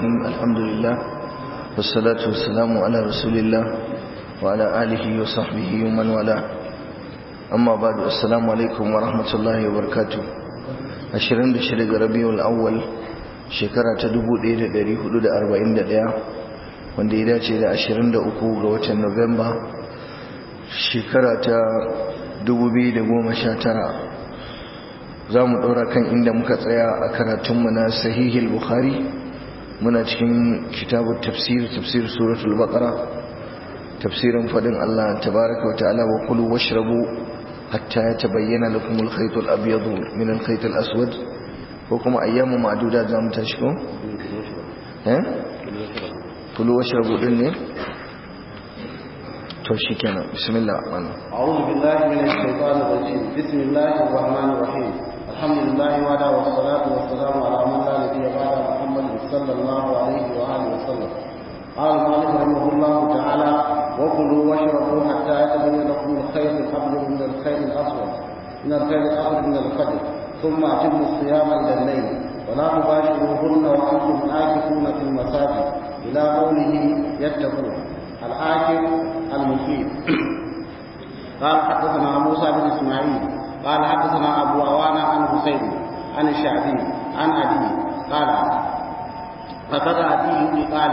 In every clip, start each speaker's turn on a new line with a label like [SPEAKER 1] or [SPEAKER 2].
[SPEAKER 1] الرحيم الحمد لله والصلاة والسلام على رسول الله وعلى آله وصحبه ومن والاه أما بعد السلام عليكم ورحمة الله وبركاته ashirin da shida ga rabiul awwal shekara ta dubu ɗaya da ɗari hudu da arba'in da ɗaya wanda ya dace da ashirin da uku ga watan nuwamba shekara ta dubu biyu da goma sha tara za mu ɗora kan inda muka tsaya a karatunmu na sahihil bukhari muna cikin kitabun tafsir tafsir suratul baqara tafsirin faɗin allah tabaraka wa ta'ala wa kulu washrabu حتى يتبين لكم الخيط الأبيض من الخيط الأسود وكما أيام معدودة زام تشكو ها كلوا واشربوا دني توشي كان بسم الله الرحمن
[SPEAKER 2] أعوذ بالله من الشيطان الرجيم بسم الله الرحمن الرحيم الحمد لله وعلى والصلاة والسلام على من لا نبي بعد محمد صلى الله عليه وآله وسلم قال المؤلف رحمه الله تعالى وكلوا واشربوا حتى يتبين لكم الخير الابيض من الخير الاسود من الخير الاسود من الفجر ثم اتموا الصيام الى الليل ولا تباشروهن وانتم عاكفون في المساجد الى قوله يتقون العاكف المفيد قال حدثنا موسى بن اسماعيل قال حدثنا ابو عوانه عن حسين عن الشعبي عن ابي قال فقد ابي قال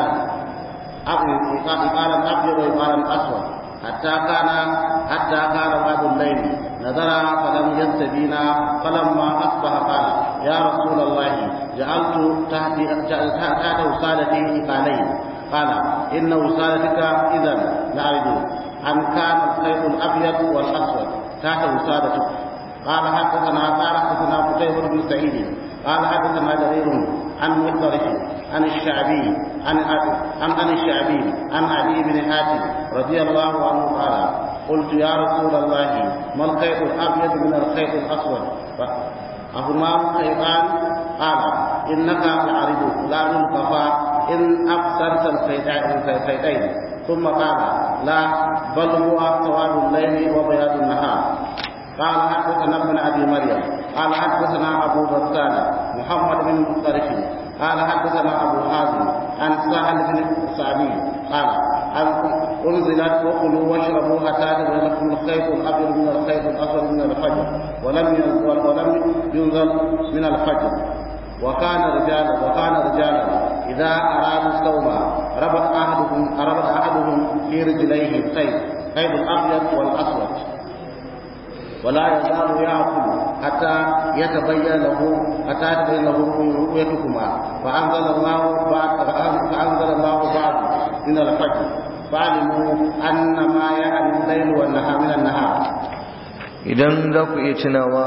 [SPEAKER 2] إقالا أبيض وإقالا أسود حتى كان حتى كان بعد الليل نظر فلم يستبينا فلما أصبح قال يا رسول الله جعلت تحت تحت وسالتي إقالين قال إن وسالتك إذا لأرجو أن كان الخيط الأبيض والأسود تحت وسالتك قال حدثنا قال حدثنا قتيبة بن سعيد قال حدثنا جرير عن مطرف عن الشعبي عن عن عن الشعبي عن علي بن حاتم رضي الله عنه قال قلت يا رسول الله ما الخيط الابيض من الخيط الاسود أهما خيطان قال إنك لعرض لا القفا إن أبصرت الخيطين ثم قال لا بل هو سواد الليل وبياض النهار قال حدثنا ابن ابي مريم قال حدثنا ابو غسان محمد بن مختلف قال حدثنا ابو حازم عن سهل بن سعدي قال انزلت وكلوا واشربوا حتى يبين لكم الخيط الابيض من الخيط الاسود من الفجر ولم ينزل ولم ينزل من الفجر وكان رجالا وكان رجالا اذا ارادوا الصوم ربط احدهم ربط احدهم في رجليه الخيط خيط الابيض والاسود ولا يزال يأكل حتى يتبين له حتى يتبين له رؤيتكما فأنزل الله بعد فأنزل الله بعد من الفجر فعلموا أن ما يعني الليل والنهار من النهار
[SPEAKER 1] idan za ku iya tunawa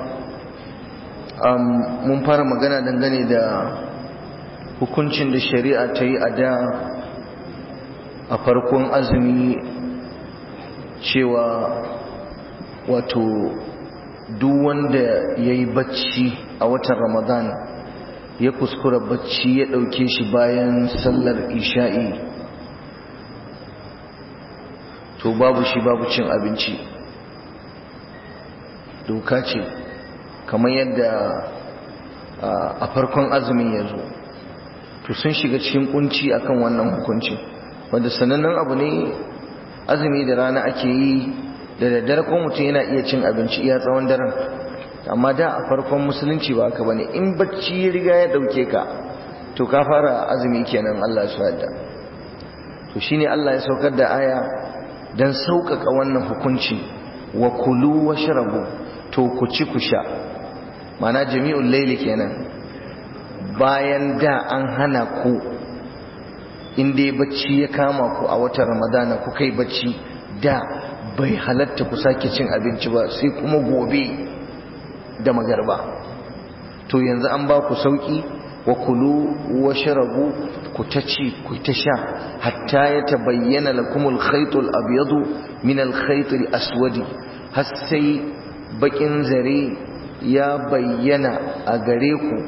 [SPEAKER 1] mun fara magana dangane da hukuncin da shari'a ta yi a da a farkon azumi cewa wato duk wanda ya yi bacci a watan ramadan ya kuskura bacci ya ɗauke shi bayan sallar isha'i to babu shi babu cin abinci doka ce kamar yadda a farkon azumin ya zo to sun shiga cikin kunci akan wannan hukunci wanda sanannen abu ne azumi da rana ake yi da daddare ko mutum yana iya cin abinci iya tsawon daren amma da a farkon musulunci ba haka bane in bacci ya riga ya dauke ka to ka fara azumi kenan Allah ya yarda to shine Allah ya saukar da aya dan sauƙaƙa wannan hukunci wa kulu washrabu to ku ci ku sha mana jami'ul layli kenan bayan da an hana ku in dai bacci ya kama ku a watan ramadana ku kai bacci da bai halatta ku sake cin abinci ba sai kuma gobe da magarba to yanzu an ba ku sauki wa kulu wa sharabu ku ta ci ku ta sha hatta ya tabayyana lakum al-khayt al-abyad min al-khayt al-aswad har sai bakin zare ya bayyana a gare ku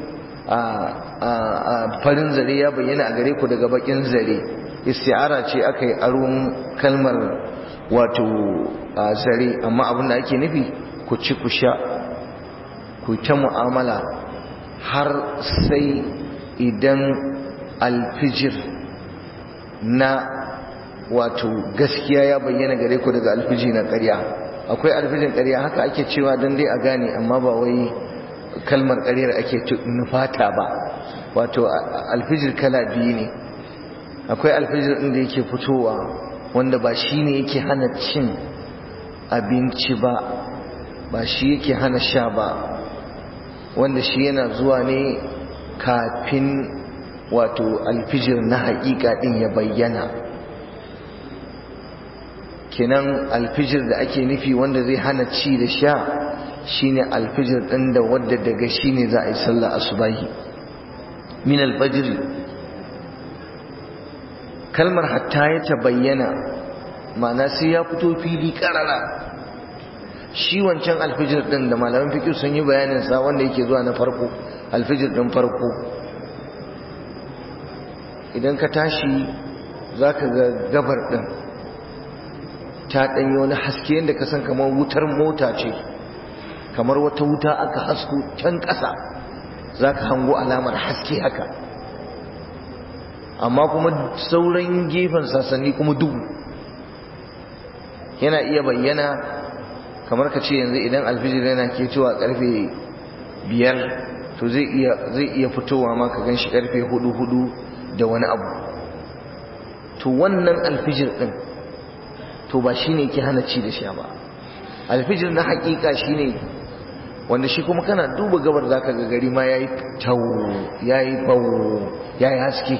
[SPEAKER 1] a farin zare ya bayyana a gare ku daga bakin zare isti'ara ce aka yi aron kalmar wato a zare amma abin da ake nufi ku ci ku sha ku ta mu'amala har sai idan alfijir na wato gaskiya ya bayyana gare ku daga alfiji na ƙarya akwai alfijin ƙarya haka ake cewa don dai a gane amma ba wai kalmar ƙaryar ake nufata ba wato alfijir kala biyu ne akwai alfijir ɗin da yake fitowa wanda ba shi ne yake hana cin abinci ba ba shi yake hana sha ba wanda shi yana zuwa ne kafin wato alfijir na haƙiƙa ɗin ya bayyana kenan alfijir da ake nufi wanda zai hana ci da sha shine alfijir ɗin da wadda daga shi ne za a yi sallah asubahi min alfajiri kalmar hatta ya ta bayyana ma'ana sai ya fito fili ƙarara shi wancan alfijir ɗin da malaman fikir sun yi bayaninsa wanda yake zuwa na farko alfijir ɗin farko idan ka tashi za ka ga gabar ɗin ta ɗanyi wani haske yadda ka san kamar wutar mota ce kamar wata wuta aka hasko can ƙasa za ka hango alamar haske haka amma kuma sauran gefen sasanni kuma duhu yana iya bayyana kamar ka ce yanzu idan alfijir yana ke cewa karfe biyar to zai iya fitowa ma ka gan shi karfe hudu hudu da wani abu to wannan alfijir din to ba shi ne ke hana ci da sha ba alfijir na hakika shi ne wanda shi kuma kana duba gabar za ka gari ma ya yi tau ya yi bawo ya yi haske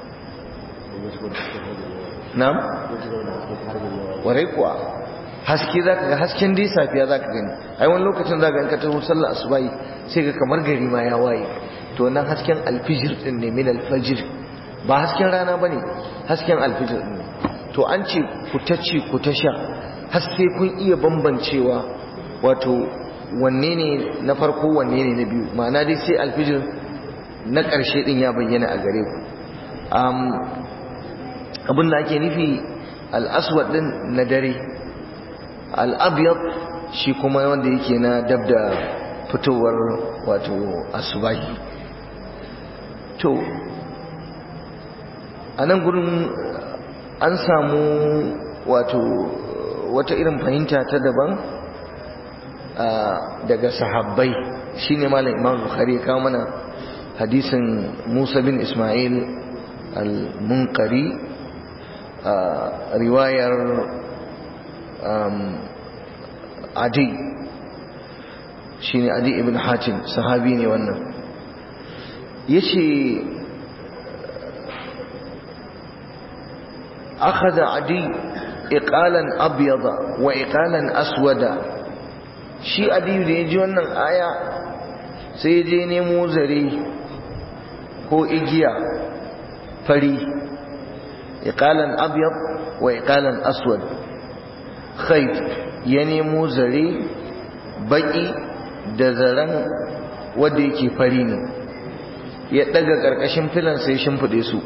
[SPEAKER 1] na? warai kuwa haske za ka ga hasken dai safiya za ka gani ai wani lokacin za ka in ka taho sallah asubahi sai ga kamar gari ma ya waye to wannan hasken alfijir din ne min alfajir ba hasken rana ba ne hasken alfijir ne to an ce ku ta ci ku ta sha haske kun iya bambancewa wato wanne ne na farko wanne ne na biyu ma'ana dai sai alfijir na ƙarshe din ya bayyana a gare ku abin da ake nufi al'aswad din na dare al'abiyar shi kuma wanda yake na dab da fitowar wato asubahi to a nan gurin an samu wato wata irin fahimta ta daban daga sahabbai shine malam imam bukhari ya kawo mana hadisin musa bin ismail al-munkari riwayar adi shine adi ibn hatim sahabi ne wannan yace أخذ عدي إقالا أبيض وإقالا أسودا شي عدي da yaji wannan aya sai je nemo zare ko igiya fari iqalan abyad wa iqalan aswad khayt ya nemo zare baki da zaren wanda yake fari ne ya daga karkashin filan sai shimfide su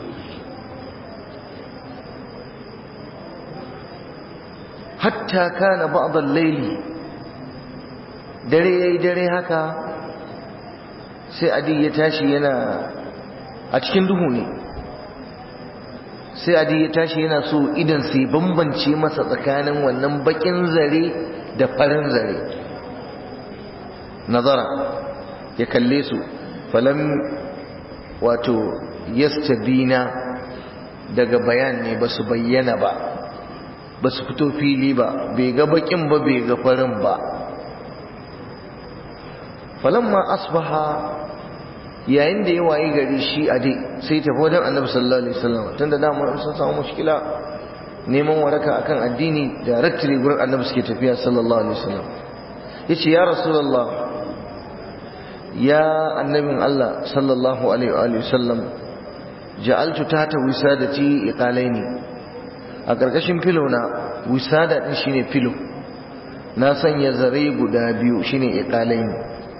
[SPEAKER 1] hatta kana ba'd al-layli dare yayi dare haka sai adi ya tashi yana a cikin duhu ne sai adi ya tashi yana so idan sai bambance masa tsakanin wannan bakin zare da farin zare nazara ya kalle su falam wato yastabina daga bayan ne ba su bayyana ba ba su fito fili ba bai ga bakin ba bai ga farin ba falamma asbaha yayin da ya wayi gari shi a dai sai tafi wajen annabi sallallahu alaihi wasallam tunda da mun sun samu mushkila neman waraka akan addini da rattiri gurin annabi suke tafiya sallallahu alaihi wasallam yace ya rasulullah ya annabin Allah sallallahu alaihi wasallam ja'altu tata wisadati iqalaini a ƙarƙashin filo na wisada ɗin shine filo na sanya zare guda biyu shine iqalaini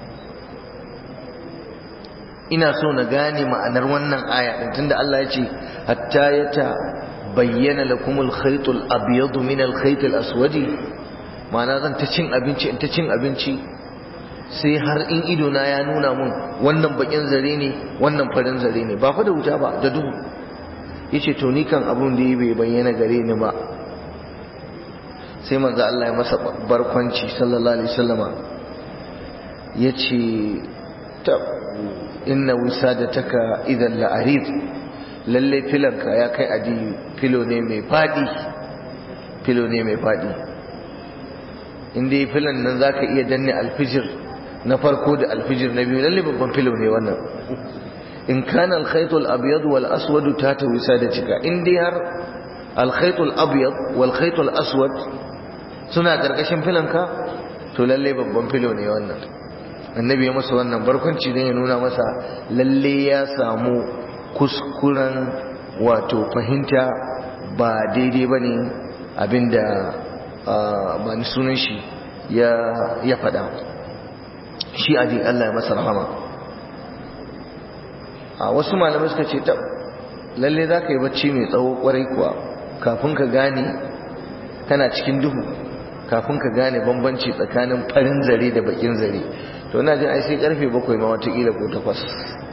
[SPEAKER 1] ina so na gane ma'anar wannan aya din tunda Allah ya ce hatta yata bayyana lakumul khaytul abyadu min al khaytil aswadi ma'ana zan ta cin abinci in ta cin abinci sai har in ido na ya nuna mun wannan bakin zare ne wannan farin zare ne ba fa da wuta ba da duhu yace to ni kan abun da bai bayyana gare ni ba sai manzo Allah ya masa barkwanci sallallahu alaihi wasallama yace ta inna wisadataka idan la'arid lalle filanka ya kai adi filo ne mai fadi filo ne mai fadi inda yi filan nan zaka iya danne alfijir na farko da alfijir na biyu lalle babban filo ne wannan in kana alkhayt al-abyad wal aswad tata wisadatika in dai har alkhayt al-abyad wal khayt al-aswad suna karkashin filanka to lalle babban filo ne wannan annabi ya masa wannan barkwanci don ya nuna masa lalle ya samu kuskuren wato fahimta ba daidai ba ne abinda ba ni sunan shi ya faɗa shi adi Allah ya masa rahama a wasu malamai suka ce ta lalle za ka yi bacci mai tsawo kwarai kuwa kafin ka gane kana cikin duhu kafin ka gane bambanci tsakanin farin zare da bakin zare to ina jin ai sai karfe bakwai ma watakila ko takwas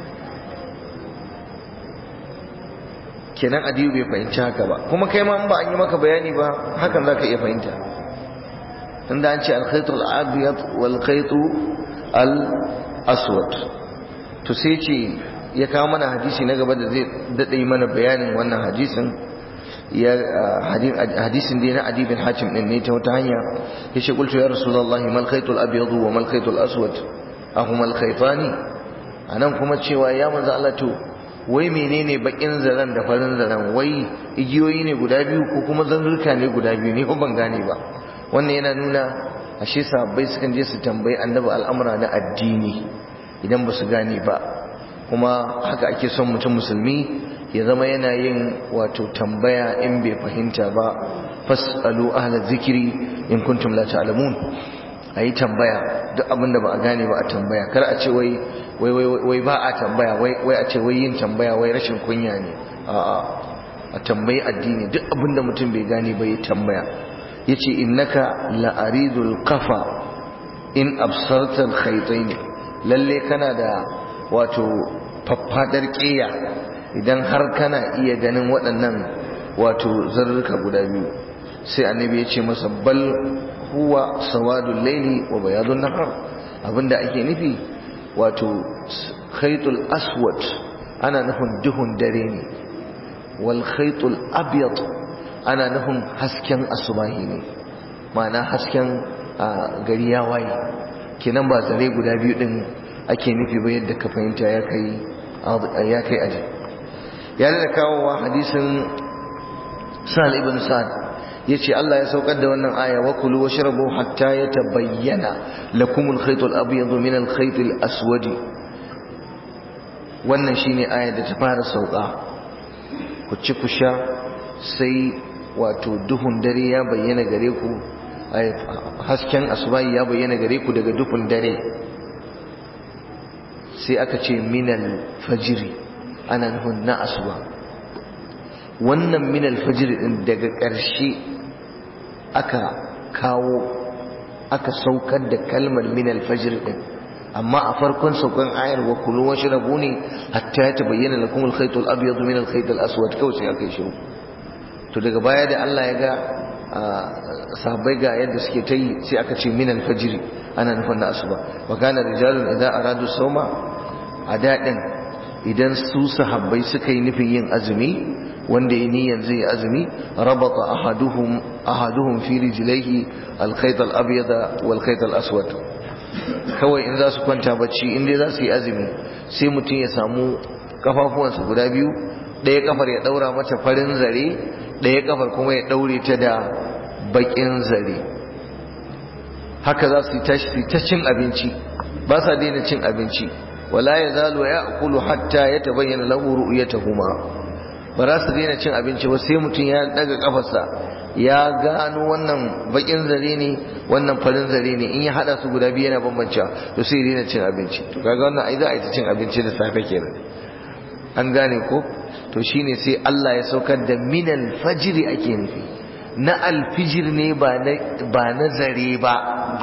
[SPEAKER 1] kenan adiyu bai fahimci haka ba kuma kai ma ba an yi maka bayani ba hakan za ka iya fahimta inda an ce alkhaitu al-abiyat wal khaitu al-aswad to sai ce ya kawo mana hadisi na gaba da zai daɗe mana bayanin wannan hadisin ya hadisin dai na Adi bin Hatim din ne ta wata hanya yace qultu ya rasulullahi mal khaytul abyad wa mal khaytul aswad ahuma al khaytani anan kuma cewa ya manzo Allah to wai menene bakin zaran da farin zaran wai igiyoyi ne guda biyu ko kuma zanzurka ne guda biyu ne ko ban gane ba wannan yana nuna ashe sahabbai sukan je su tambayi annabi al'amura na addini idan ba su gane ba kuma haka ake son mutum musulmi ya zama yana yin wato tambaya in bai fahimta ba fasalu ahla zikiri in kuntum la ta'lamun ayi tambaya duk abin da ba a gane ba a tambaya kar a ce wai wai wai ba a tambaya wai wai a ce wai yin tambaya wai rashin kunya ne a'a a tambayi addini duk abin da mutum bai gane ba ya tambaya yace innaka la aridul qafa in absarta al khaytayn lalle kana da wato faffadar ƙiya idan har kana iya ganin waɗannan wato zarurruka guda biyu sai annabi ya ce masa bal huwa sawadul laili wa bayadun nahar abinda ake nufi wato khaytul aswad ana nufin duhun dare ne wal khaytul abyad ana nufin hasken asubahi ne ma'ana hasken gari ya waye kenan ba zare guda biyu din ake nufi ba yadda ka fahimta ya kai ya kai aji ya da kawowa hadisin sa'al ibn sa'ad yace Allah ya saukar da wannan aya wa kulu washrabu hatta yatabayyana lakum al-khayt al-abyad min al-khayt al-aswad wannan shine aya da ta fara sauka ku ci ku sha sai wato duhun dare ya bayyana gare ku hasken asubahi ya bayyana gare ku daga duhun dare sai aka ce minal fajiri ana nufin na asuba wannan minal fajiri din daga ƙarshe aka kawo aka saukar da kalmar minal fajiri din amma a farkon saukan ayar wa kulu wa shrabu ne hatta ya tabayyana lakum al-khayt al-abyad min al-khayt al-aswad kawai sai aka yi shiru to daga baya da Allah ya ga sahabbai ga yadda suke ta yi sai aka ce minal fajiri ana nufin na asuba wa kana rijalun idan aradu sauma a daɗin idan su sahabbai suka yi nufin yin azumi wanda ya niyan zai azumi rabata ahaduhum ahaduhum fi rijlaihi alkhayt al-abyad wal khayt al-aswad kawai in za su kwanta bacci in dai za su yi azumi sai mutum ya samu kafafuwansa guda biyu ɗaya kafar ya ɗaura mata farin zare ɗaya kafar kuma ya ɗaure ta da baƙin zare haka za su yi tashi su ta cin abinci ba sa daina cin abinci wala ya zalo ya akulu hatta ya tabayyana lahu ru'yatuhuma ba za su daina cin abinci ba sai mutum ya daga kafarsa ya gano wannan bakin zare ne wannan farin zare ne in ya hada su guda biyu yana bambancewa to sai daina cin abinci to kaga wannan ai za a yi ta cin abinci da safe kenan an gane ko to shine sai Allah ya saukar da minal fajri ake nufi na alfijir ne ba na ba na zare ba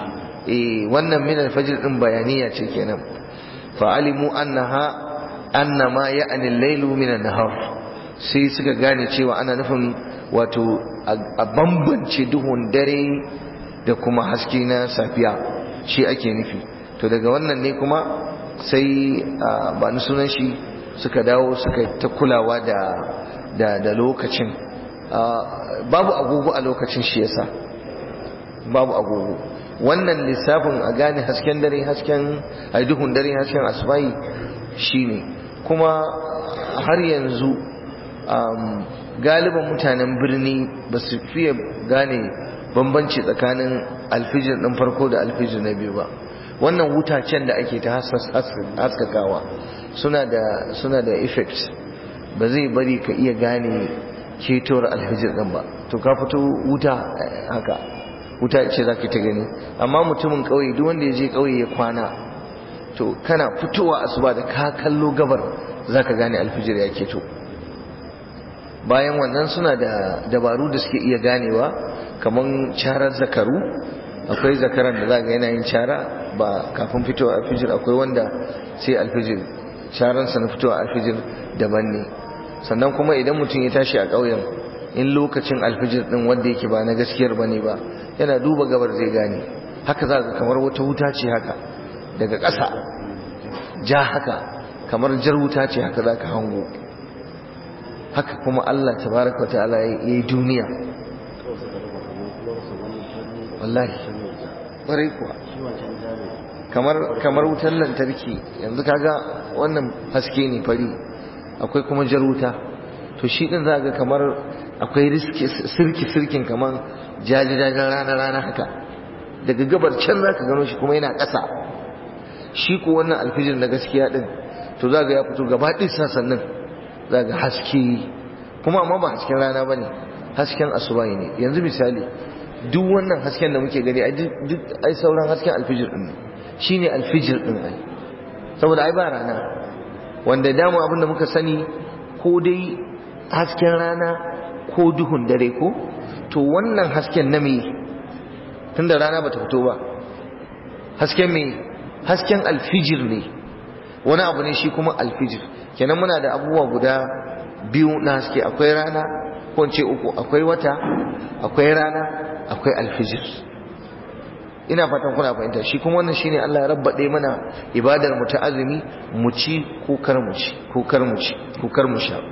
[SPEAKER 1] eh wannan min alfajr din bayaniya ce kenan fa alimu annaha annama ya'ni al-lailu min an-nahar sai suka gane cewa ana nufin wato a bambance duhun dare da kuma haske na safiya shi ake nufi to daga wannan ne kuma sai ba ni sunan shi suka dawo suka ta kulawa da da da lokacin babu agogo a lokacin shi yasa babu agogo wannan lissafin a gane hasken dare hasken ai duhun dare hasken asbai shine kuma har yanzu galiban mutanen birni ba su fiye gane bambanci tsakanin alfijir ɗin farko da alfijir na biyu ba wannan wutacen da ake ta haskakawa suna da suna da effect ba zai bari ka iya gane ketowar alfijir ɗin ba to ka fito wuta haka wuta ce za ka ta gani amma mutumin ƙauye duk wanda ya je ƙauye ya kwana to kana fitowa asuba da ka kallo gabar za ka gane alfijir ya keto bayan wannan suna da dabaru da suke iya ganewa kamar carar zakaru akwai zakaran da za ga yana yin cara ba kafin fitowa alfijir akwai wanda sai alfijir caransa na fitowa alfijir daban ne sannan kuma idan mutum ya tashi a ƙauyen in lokacin alfijir din wanda yake ba na gaskiyar ba ne ba yana duba gabar zai gane haka za ga kamar wata wuta ce haka daga ƙasa ja haka kamar jar wuta ce haka za ka hango haka kuma Allah tabaraka wa ta'ala ya yi duniya wallahi ƙwarai kuwa kamar kamar wutar lantarki yanzu kaga wannan haske ne fari akwai kuma jar wuta to shi din za ga kamar akwai riski sirki sirkin kamar jajajajen rana rana haka daga gabar can za ka gano shi kuma yana ƙasa shi ko wannan alfijir na gaskiya din to za ga ya fito gaba ɗin sassanin za ga haske kuma amma ba hasken rana ba ne hasken asubahi ne yanzu misali duk wannan hasken da muke gani duk ai sauran hasken alfijir din shi ne alfijir din ai saboda ai ba rana wanda damu abin da muka sani ko dai hasken rana ko duhun dare ko to wannan hasken na me tunda rana bata fito ba hasken me hasken alfijir ne wani abu ne shi kuma alfijir kenan muna da abubuwa guda biyu na haske akwai rana ko ce uku akwai wata akwai rana akwai alfijir ina fatan kuna fahimta shi kuma wannan shine Allah ya rabbade mana ibadar mu ta azumi mu ci ko kar mu ci ko kar mu ci ko kar mu sha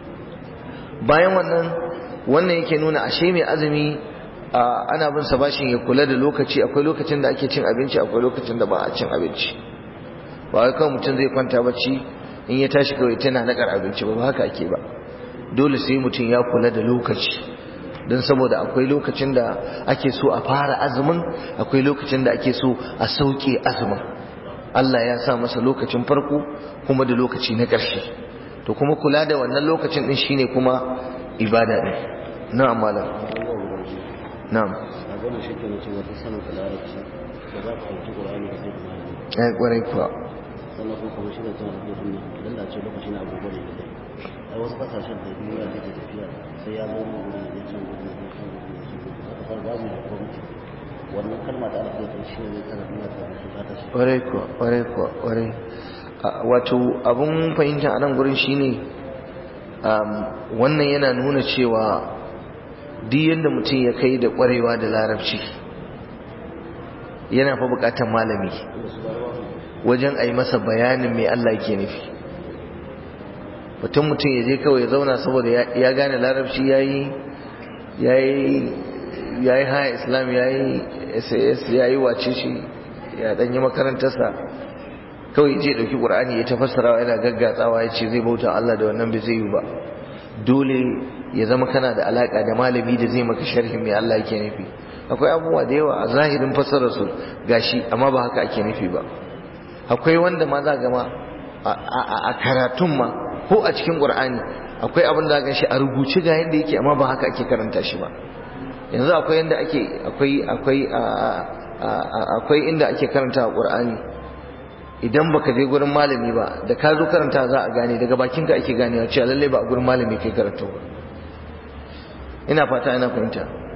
[SPEAKER 1] bayan wannan wannan yake nuna ashe mai azumi ana bin sa bashin ya kula da lokaci akwai lokacin da ake cin abinci akwai lokacin da ba a cin abinci ba wai kawai mutum zai kwanta bacci in ya tashi kawai tana nakar abinci ba haka ake ba dole sai mutum ya kula da lokaci don saboda akwai lokacin da ake so a fara azumin akwai lokacin da ake so a sauke azumin Allah ya sa masa lokacin farko kuma da lokaci na ƙarshe to kuma kula da wannan lokacin din shine kuma ibada din na'am malam na'am
[SPEAKER 2] a gona shi ke nace wata sanin ka larabci da za ka ɗauki ƙur'ani ka kai malami
[SPEAKER 1] ai kwarai kuwa
[SPEAKER 2] sannan kuma kamar shi da tana da sunna idan da ce lokaci na agogo ne da ai wasu kasashen da duniya take tafiya sai ya zo mu gurin ya can gurin ya can gurin ya can gurin haka fa babu da gwamnati wannan kalma da aka kai shi ne kana duniya ta su ta tashi
[SPEAKER 1] kwarai kuwa kwarai kuwa kwarai wato abun fahimta a nan gurin shine wannan yana nuna cewa duk yadda mutum ya kai da kwarewa da larabci yana fa bukatar malami wajen a yi masa bayanin mai Allah ke nufi mutum mutum ya je kawai ya zauna saboda ya gane larabci ya yi haya islam ya yi sas ya yi wace shi ya ɗanyi makarantarsa kawai je ɗauki ƙur'ani ya tafassarawa yana gaggatsawa ya ce zai bauta Allah da wannan bai zai yi ba dole ya zama kana da alaƙa da malami da zai maka sharhin mai Allah yake nufi akwai abubuwa da yawa a zahirin fassararsu gashi amma ba haka ake nufi ba akwai wanda ma za gama a karatun ma ko a cikin ƙur'ani akwai abin da gan shi a rubuce ga yadda yake amma ba haka ake karanta shi ba yanzu akwai yadda ake akwai akwai akwai inda ake karanta ƙur'ani idan baka je gurin malami ba da ka zo karanta za a gane daga bakinka ake ganewa cewa lallai ba a gurin malami kai karatu ba ina fata ina fahimta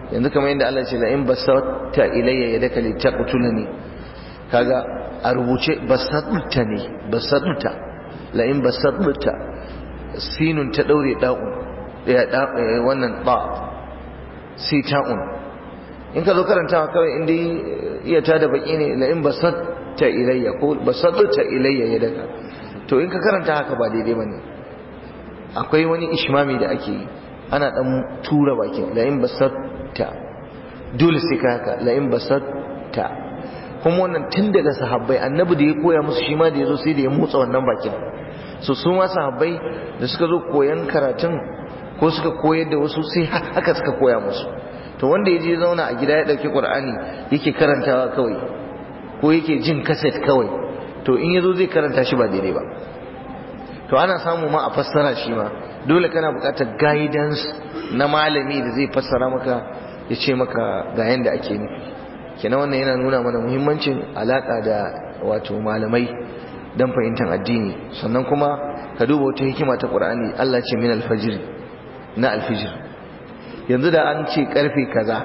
[SPEAKER 1] yanzu kamar yadda Allah ce la in basatta ilayya yadaka litaqtulani kaga a rubuce basatta ne basatta la in basatta sinun ta daure da'un ya wannan ba sai ta'un in ka zo karantawa kawai inda iya ta da baki ne la in basatta ilayya ko basatta ilayya yadaka to in ka karanta haka ba daidai bane akwai wani ishmami da ake yi ana dan tura bakin la in basatta dole sai ka haka la in basatta kuma wannan tun daga sahabbai annabi da ya koya musu shi ma da yazo sai da ya motsa wannan bakin so su ma sahabbai da suka zo koyan karatun ko suka koyar da wasu sai haka suka koya musu to wanda ya je zauna a gida ya dauki qur'ani yake karantawa kawai ko yake jin kaset kawai to in yazo zai karanta shi ba daidai ba to ana samu ma a fassara shi ma dole kana buƙatar guidance na malami da zai fassara maka ya ce maka ga yanda ake nufi kenan wannan yana nuna mana muhimmancin alaka da wato malamai dan fahimtar addini sannan kuma ka duba wata hikima ta Qur'ani Allah ce min alfajir na alfijir yanzu da an ce karfe kaza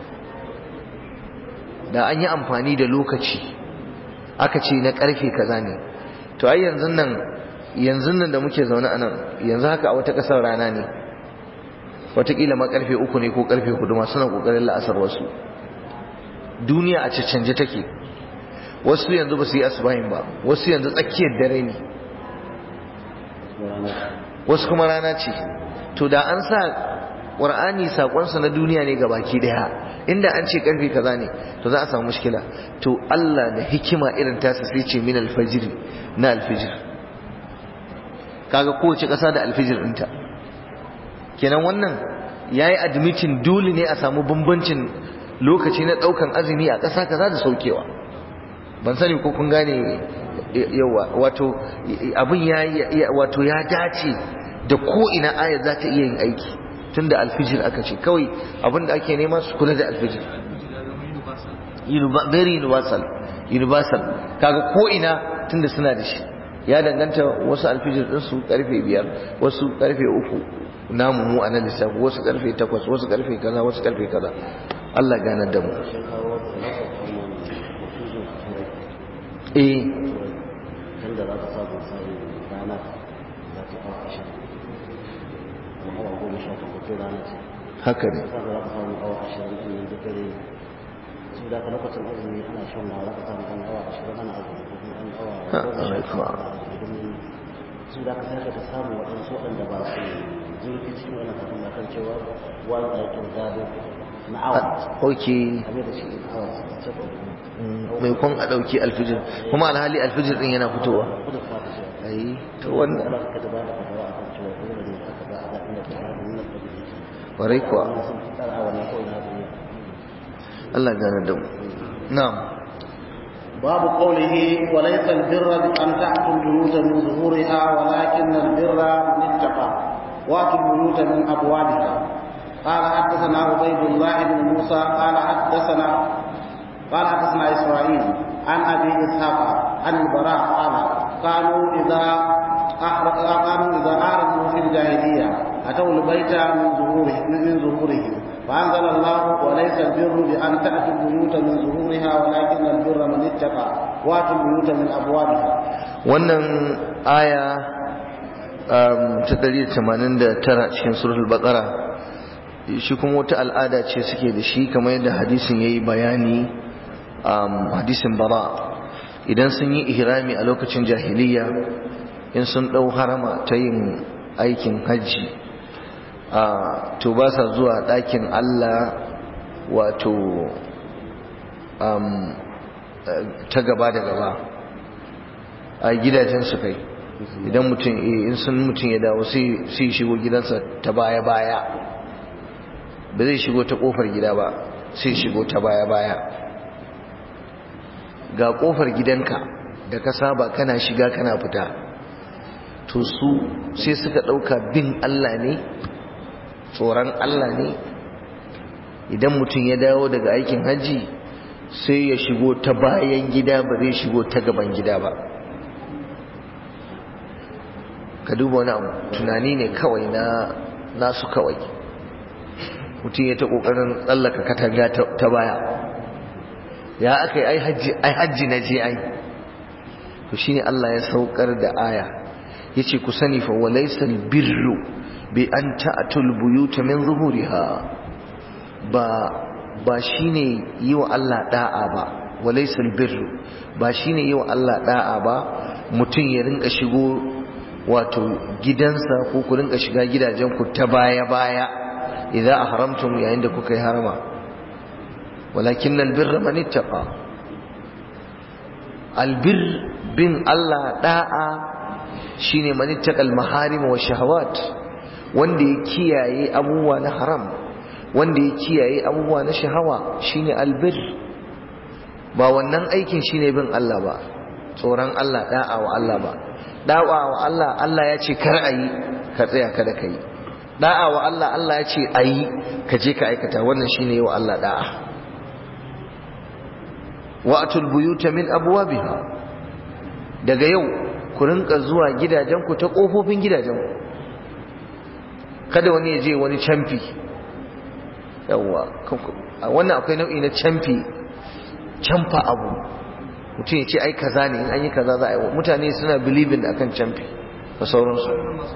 [SPEAKER 1] da an yi amfani da lokaci aka ce na karfe kaza ne to ai yanzu nan yanzu nan da muke zaune a nan yanzu haka a wata ƙasar rana ne wataƙila ma karfe uku ne ko karfe hudu ma suna ƙoƙarin la'asar wasu duniya a canje take wasu yanzu ba su yi asubahin ba wasu yanzu tsakiyar dare ne wasu kuma rana ce to da an sa ƙwar'ani saƙonsa na duniya ne ga baki daya inda an ce ƙarfe kaza ne to za a samu mushkila to Allah da hikima irin tasa sai ce min alfajiri na alfijir kaga kowace ƙasa da alfijir ɗinta kenan wannan ya yi admitin dole ne a samu bambancin lokaci na ɗaukan azumi a ƙasa kaza da saukewa ban sani ko kun gane yawa wato abin ya wato ya dace da ko ina ayat za ta iya yin aiki tunda alfijir aka ce kawai abin da ake nema su kula da alfijir very universal universal kaga ko ina tunda suna da shi ya danganta wasu alfijir din su karfe biyar wasu karfe uku namu mu a nan lissafi wasu karfe takwas wasu karfe kaza wasu karfe kaza Allah ganar da mu eh
[SPEAKER 2] tunda za ka samu sai rana za ta kawo ashirin kuma awa goma sha takwas rana ce
[SPEAKER 1] haka ne
[SPEAKER 2] za ka samu awa ashirin ɗin nan duk dare su da ka lokacin azumi ana shan wa za ka samu ɗan awa ashirin ana azumi ko kuma ɗan awa
[SPEAKER 1] Ha,
[SPEAKER 2] goma sha
[SPEAKER 1] alaikum.
[SPEAKER 2] takwas ana azumi domin su da ka sake ka samu waɗansu waɗanda ba su zurfi cikin wannan kafin ba kan cewa wani ɗakin gado na awa
[SPEAKER 1] ok
[SPEAKER 2] game da shi awa ce ko
[SPEAKER 1] mai kwan a ɗauki alfijir kuma alhali alfijir ɗin yana fitowa
[SPEAKER 2] kudu ka ta ce
[SPEAKER 1] ai to wannan
[SPEAKER 2] Allah ka ba da fatawa akan cewa dole ne aka ba a zaɓin da ta hada nuna da yake
[SPEAKER 1] warai kuwa
[SPEAKER 2] wannan sun fi tsara wannan ko ina duniya
[SPEAKER 1] Allah gane da mu na'am
[SPEAKER 2] باب قوله وليس البر بأن تأتوا البيوت من ظهورها ولكن البر من اتقى وأتوا البيوت من أبوابها قال حدثنا عبيد الله بن موسى قال حدثنا قال حدثنا إسرائيل عن أبي إسحاق عن البراء قال كانوا إذا أحرق كانوا إذا أعرضوا في الجاهلية أتوا البيت من ظهوره من ظهورهم فأنزل الله وليس البر بأن تأتوا البيوت من ظهورها ولكن البر من اتقى وأتوا البيوت من أبوابها
[SPEAKER 1] wannan aya um, ta 189 cikin suratul baqara shi kuma wata al'ada ce suke da shi kamar yadda hadisin yayi bayani um, hadisin bara idan sun yi ihrami a lokacin jahiliya in sun dau harama ta yin aikin hajji uh, to ba sa zuwa ɗakin Allah wato um, ta gaba da gaba a gidajen su kai idan mutum in sun mutum ya dawo sai shigo gidansa ta baya baya ba zai shigo ta kofar gida ba sai shigo ta baya baya ga kofar gidanka da ka saba kana shiga kana fita to su sai suka dauka bin Allah ne tsoron Allah ne idan mutum ya dawo daga aikin hajji sai ya shigo ta bayan gida ba zai shigo ta gaban gida ba ka duba wani abu tunani ne kawai na nasu kawai mutum ya ta kokarin tsallaka katanga ta baya ya aka yi ai hajji na je ai to shine Allah ya saukar da aya yace ku sani fa walaysal birru bi an ta'tul buyuta min zuhuriha ba ba shine yi wa Allah da'a ba walaysal birru ba shine yi wa Allah da'a ba mutum ya rinka shigo wato gidansa ko ku rinka shiga gidajen ku ta baya baya idza ahramtum yayin da kuka yi harama walakin albirra man ittaqa albir bin Allah da'a shine man ittaqa almaharim wa shahawat wanda ya kiyaye abubuwa na haram wanda ya kiyaye abubuwa na shahawa shine albir ba wannan aikin shine bin Allah ba tsoron Allah da'a wa Allah ba da'a wa Allah Allah ya ce kar ayi ka tsaya kada ka yi da'a wa Allah Allah ya ce ayi ka je ka aikata wannan shine wa Allah da'a wa'atul buyuta min abwabiha daga yau ku rinka zuwa gidajenku ta kofofin gidajenku kada wani ya je wani camfi yawa wannan akwai nau'i na camfi camfa abu mutum ya ce ai kaza ne in an yi kaza za a yi mutane suna believing akan camfi da sauransu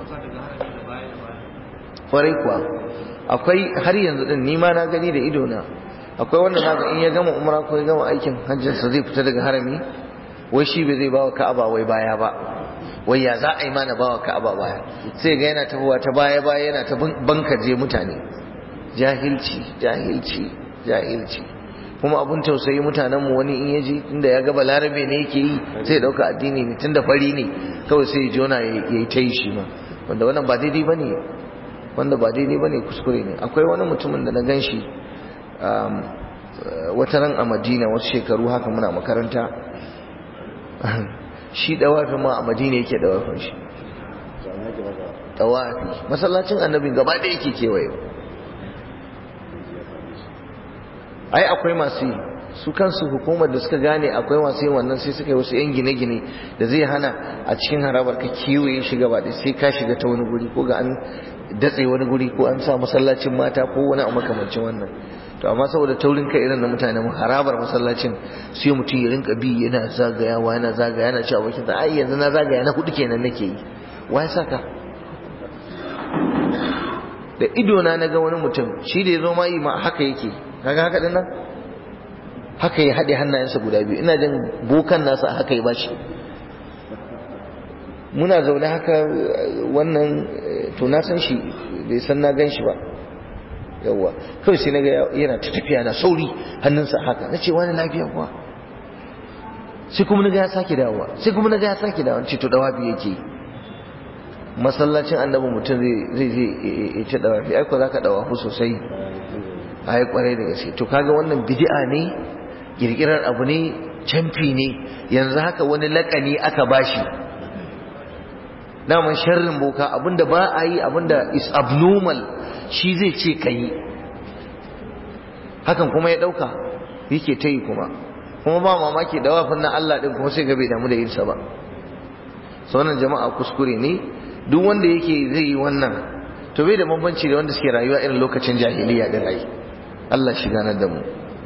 [SPEAKER 1] kwarai kuwa akwai har yanzu din ni ma na gani da ido na akwai wanda zaka in ya gama umra ko ya gama aikin hajjin sa zai fita daga harami wai shi bai zai bawa ka'aba wai baya ba wai ya za a yi mana bawa ka'aba baya sai ga yana tafowa ta baya baya yana ta bankaje mutane jahilci jahilci jahilci kuma abun tausayi mutanen mu wani in yaji inda ya ga balarabe ne yake yi sai dauka addini ne tunda fari ne kawai sai ya jona ya yi ta yi shi ma wanda wannan ba daidai bane wanda ba daidai bane kuskure ne akwai wani mutumin da na gan shi wata ran a madina wasu shekaru haka muna makaranta shi dawafi ma a madina yake dawafin shi dawafi masallacin annabin gaba da yake kewaye ai akwai masu yi su kansu hukumar da suka gane akwai masu yin wannan sai suka yi wasu yan gine-gine da zai hana a cikin harabar ka kewaye shi gaba da sai ka shiga ta wani guri ko ga an datse wani guri ko an sa masallacin mata ko wani a makamancin wannan to amma saboda taurin kai irin na mutane mu harabar masallacin sai mutum ya rinka bi yana zagayawa yana zagaya yana cewa bakin ai yanzu na zagaya na hudu kenan nake yi wa ya saka da ido na naga wani mutum shi da ya zo ma yi ma haka yake kaga haka dinnan haka ya haɗe hannayensa guda biyu ina jin bokan nasa haka ya bashi muna zaune haka wannan to na san shi bai san na gan shi ba yawwa kawai sai naga yana ta tafiya na sauri hannunsa haka na ce wani lafiya kuwa sai kuma naga ya sake dawowa sai kuma naga ya sake dawowa ce to dawafi yake masallacin annabi mutum zai zai ya ce dawafi ai ko zaka dawafu sosai ai kwarai da gaske to kaga wannan bid'a ne kirkirar abu ne camfi ne yanzu haka wani lakani aka bashi daman sharrin boka abinda ba a yi abinda is abnormal shi zai ce ka yi hakan kuma ya ɗauka yake ta yi kuma kuma ba mamaki da wafin na Allah ɗin kuma sai ga bai damu da yinsa ba sauran jama'a kuskure ne duk wanda yake zai yi wannan to bai da bambanci da wanda suke rayuwa irin lokacin jahiliya da rai Allah shi ganar da mu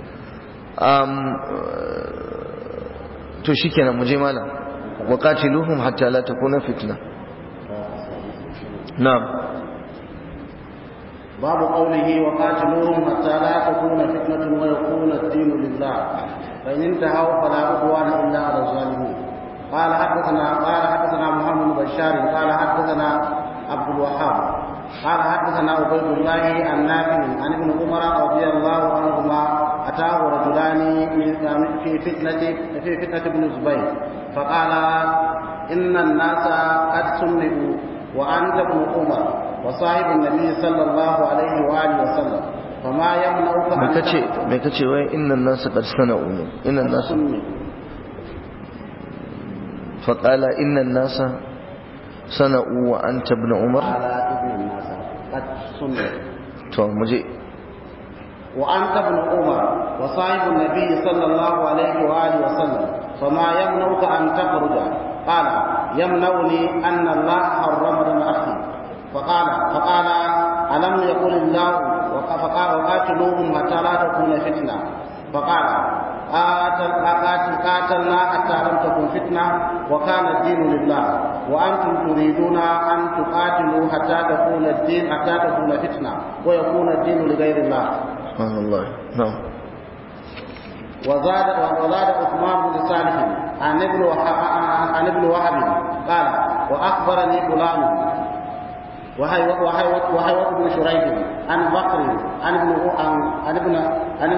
[SPEAKER 1] to shikenan mu je malam wa qatiluhum hatta la takuna fitna na'am
[SPEAKER 2] باب قوله وقاتلوهم حتى لا تكون فتنة ويكون الدين لله فإن انتهوا فلا عدوان إلا على الظالمين قال حدثنا قال حدثنا محمد بن بشار قال حدثنا عبد الوهاب قال حدثنا عبيد الله عن نافع عن ابن عمر رضي الله عنهما أتاه رجلان في فتنة في فتنة ابن الزبير فقال إن الناس قد سمعوا وأنت ابن عمر وصاحب النبي صلى الله عليه وآله وسلم فما يمنعك
[SPEAKER 1] me kace me kace wai innan nasu qad sana'u innan nasu fa qala innan nasa sana'u wa anta ibn umar
[SPEAKER 2] على ابن الناس قد سمعوا
[SPEAKER 1] to muje
[SPEAKER 2] وأنت ابن عمر وصاحب النبي صلى الله عليه وآله وسلم فما يمنعك أن تخرج قال يمنعني أن الله حرم دم أخي فقال فقال ألم يقل الله فقال وقاتلوهم حتى لا تكون فتنة فقال قاتل قاتل قاتلنا حتى لم تكن فتنة وكان الدين لله وأنتم تريدون أن تقاتلوا حتى تكون الدين حتى تكون فتنة ويكون الدين لغير الله
[SPEAKER 1] سبحان الله نعم
[SPEAKER 2] وزاد وزاد عثمان بن صالح عن ابن وهب عن ابن وهب قال واخبرني فلان وهي وهي وهي بن شريح عن بكر عن ابن عن ابن عن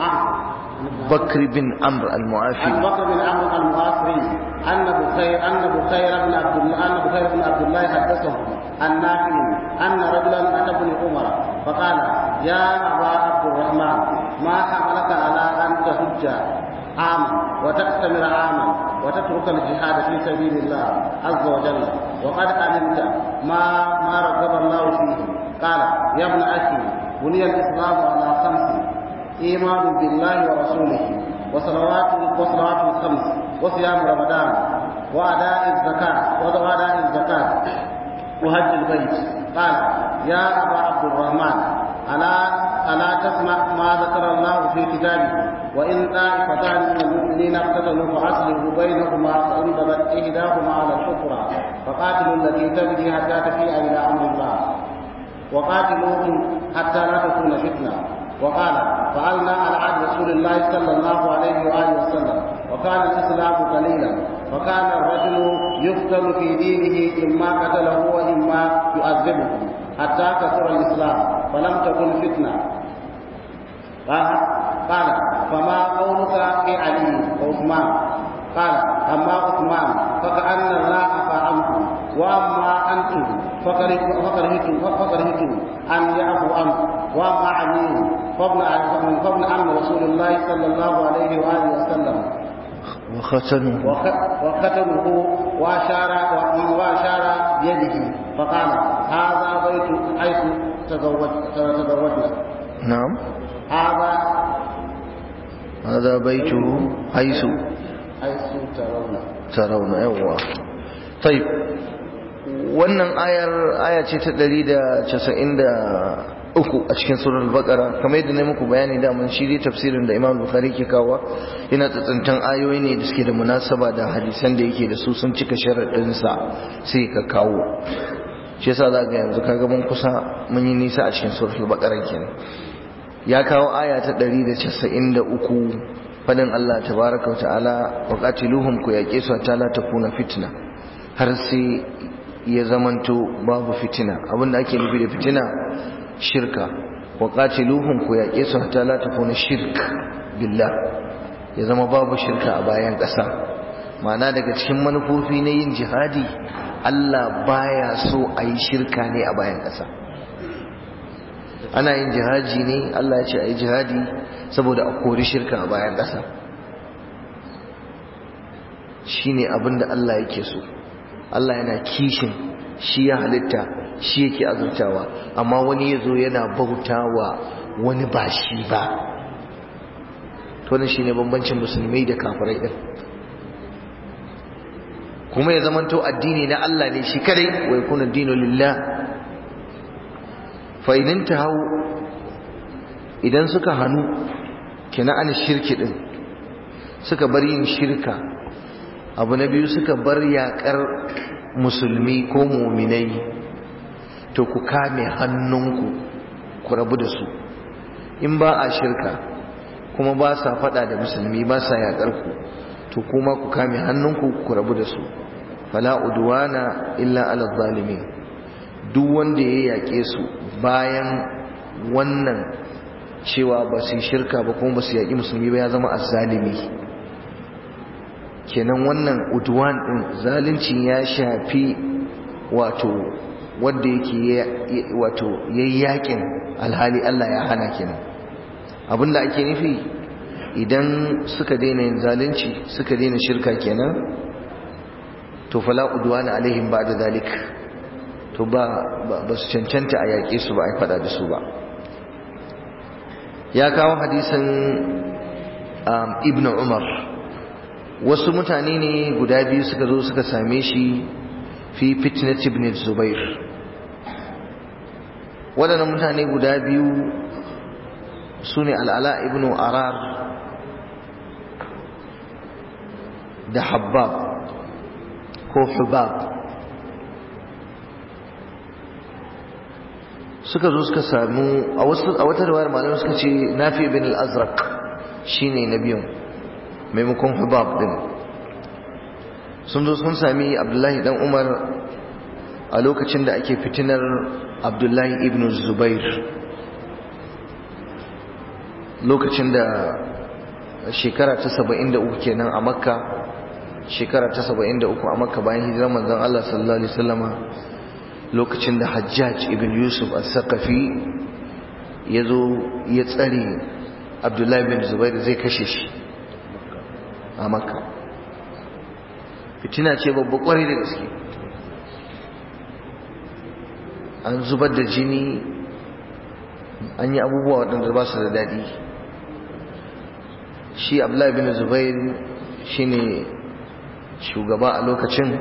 [SPEAKER 1] بكر بن عمرو
[SPEAKER 2] عن
[SPEAKER 1] المعافي
[SPEAKER 2] بكر بن عمرو المعاصري ان بخير ان بخير بن عبد الله ان بخير بن عبد الله حدثه عن نافع ان رجلا اتى ابن عمر فقال يا ابا عبد الرحمن ما حملك على ان تحج عاما وتأتمر عاما وتترك الجهاد في سبيل الله عز وجل وقد علمت ما ما رغب الله فيه قال يا ابن اخي بني الاسلام على خمس ايمان بالله ورسوله وصلوات وصلوات الخمس وصيام رمضان واداء الزكاه واداء الزكاه وحج البيت قال يا ابا عبد الرحمن الا الا تسمع ما ذكر الله في كتابه وان طائفتان من المؤمنين اقتتلوا فاصلحوا بينهما فان بغت احداهما على الاخرى فقاتلوا التي تبغي حتى تفيء الى امر الله وقاتلوهم حتى لا تكون فتنه وقال فعلنا على عهد رسول الله صلى الله عليه واله وسلم وكان الاسلام قليلا وكان الرجل يقتل في دينه اما قتله واما يعذبه حتى كثر الاسلام فلم تكن فتنه قال قال فما قولك في علي وعثمان قال اما عثمان فكأن الله عفا عنه واما انتم فكرهتم فكرهتم ان يعفو عنه واما علي فابن فابن عم رسول الله صلى الله عليه واله وسلم
[SPEAKER 1] وختنه
[SPEAKER 2] وختمه واشار واشار بيده فقال هذا بيت حيث تزوج تزوجنا
[SPEAKER 1] نعم
[SPEAKER 2] هذا
[SPEAKER 1] هذا بيته حيث
[SPEAKER 2] حيث ترون
[SPEAKER 1] ترون يوا طيب wannan ayar aya ce ta 193 a cikin surar al-baqara kamar yadda na muku bayani da mun shi dai tafsirin da Imam Bukhari ke kawo yana tsantsantan ayoyi ne da suke da munasaba da hadisan da yake da su sun cika sharadin sa sai ka kawo shi yasa za ga yanzu kaga mun kusa mun yi nisa a cikin surar al-baqara kenan ya kawo aya ta 193 fadin Allah tabaraka wa ta'ala wa qatiluhum ku yaqe su ta la takuna fitna har sai ya zamanto babu fitina abinda ake nufi da fitina shirka wa qatiluhum ku yaqe su hatta la takuna shirk billah ya zama babu shirka a bayan ƙasa ma'ana daga cikin manufofi na yin jihadi Allah baya so a yi shirka ne a bayan ƙasa ana yin jihadi ne Allah ya ce a yi jihadi saboda a kori shirka a bayan ƙasa shine abinda Allah yake so Allah yana kishin shi ya halitta shi yake azurtawa amma wani ya zo yana bautawa wani ba shi ba to ne shine bambancin musulmai da kafirai din kuma ya zamanto addini na Allah ne shi kadai wa yakuna dinu lillah fa idan hau idan suka hanu kina an shirki din suka bar yin shirka abu na biyu suka bar yakar musulmi ko muminai to ku kame hannunku ku rabu da su in ba a shirka kuma ba sa fada da musulmi ba sa yakar ku to kuma ku kame hannunku ku rabu da su fala udwana illa ala zalimin duk wanda ya yake su bayan wannan cewa ba su shirka ba kuma ba su yaki musulmi ba ya zama azzalimi kenan wannan udwan din zalunci ya shafi wato wanda yake wato yayi yakin alhali Allah ya hana kenan abinda ake nufi idan suka daina yin zalunci suka daina shirka kenan to fala udwana alaihim ba'da zalik to ba ba su cancanta a yaƙe su ba a faɗa da su ba ya kawo hadisin ibn umar wasu mutane ne guda biyu suka zo suka same shi fi fitnat ibn zubair waɗannan mutane guda biyu su ne al'ala ibn arar da habbab ko hubab suka zo suka samu a wata rawar malamai suka ce nafi ibn al-azraq shine na biyun maimakon hubab din sun zo sun sami abdullahi dan umar a lokacin da ake fitinar abdullahi ibn zubair lokacin da shekara ta saba'in da uku kenan a makka shekara ta saba'in da uku a makka bayan hijirar manzon Allah sallallahu alaihi wasallama lokacin da hajjaj ibn yusuf al-saqafi ya zo ya tsare abdullahi bin zubair zai kashe shi a makka fitina ce babba kwarai da gaske an zubar da jini an yi abubuwa waɗanda ba su da daɗi shi abdullahi bin zubair shine shugaba a lokacin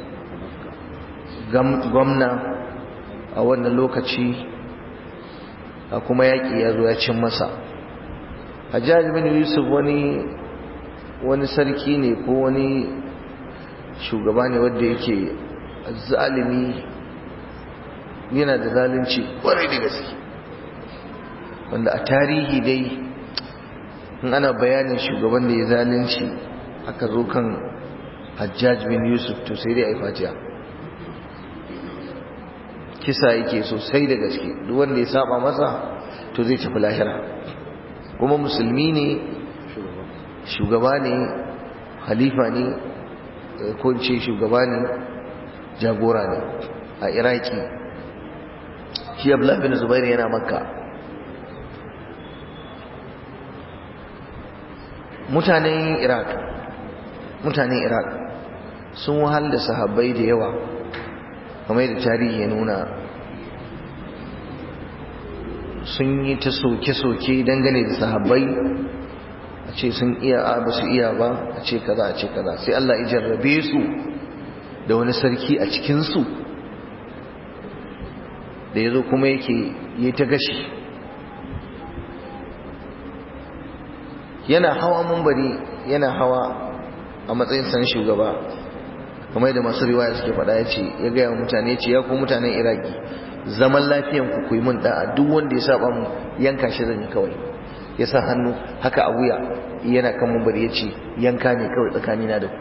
[SPEAKER 1] gwamna a wannan lokaci a kuma yaƙi ya zo ya cin masa hajjaji bin yusuf wani wani sarki ne ko wani shugaba ne wanda yake zalimi yana da zalunci kwarai da gaske wanda a tarihi dai in ana bayanin shugaban da ya zalunci aka zo kan hajjaj bin yusuf to sai dai a yi fatiya kisa yake sosai da gaske duk wanda ya saba masa to zai tafi lahira kuma musulmi ne shugaba ne halifa ne ko ce shugaba ne jagora ne a iraki shi abdullahi bin zubair yana makka mutanen iraq mutanen iraq sun wahal da sahabbai da yawa kamar yadda tarihi ya nuna sun yi ta soke-soke dangane da sahabbai a ce sun iya a ba su iya ba a ce kaza a ce kaza sai Allah ya jarrabe su da wani sarki a cikinsu da ya zo kuma yake yi ta gashi yana hawa mumbari yana hawa a matsayin san shugaba kamar da masu riwaya suke faɗa ya ce ya gaya mutane ce ya ku mutanen iraki zaman lafiyan ku kuyi mun da'a duk wanda ya saba mu yanka shi zan yi kawai ya sa hannu haka a wuya yana kan mumbari ya ce yanka ne kawai tsakanina da ku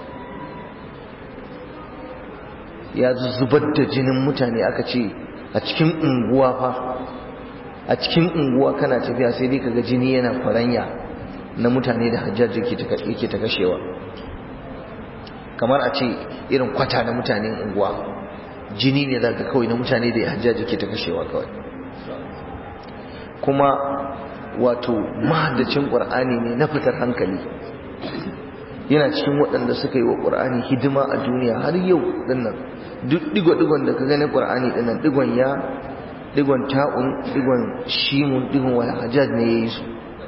[SPEAKER 1] ya zubar da jinin mutane aka ce a cikin unguwa fa a cikin unguwa kana tafiya sai dai kaga jini yana faranya na mutane da hajjaji yake ta kashewa kamar a ce irin kwata na mutanen unguwa jini ne zaka kawai na mutane da hajjaji yake ta kashewa kawai kuma wato mahaddacin qur'ani ne na fitar hankali yana cikin waɗanda suka yi wa ƙur'ani hidima a duniya har yau dinnan duk digo-digon da ka gani ƙur'ani dinnan digon ya digon ta'un digon shimun digon wani hajjaj ne ya yi su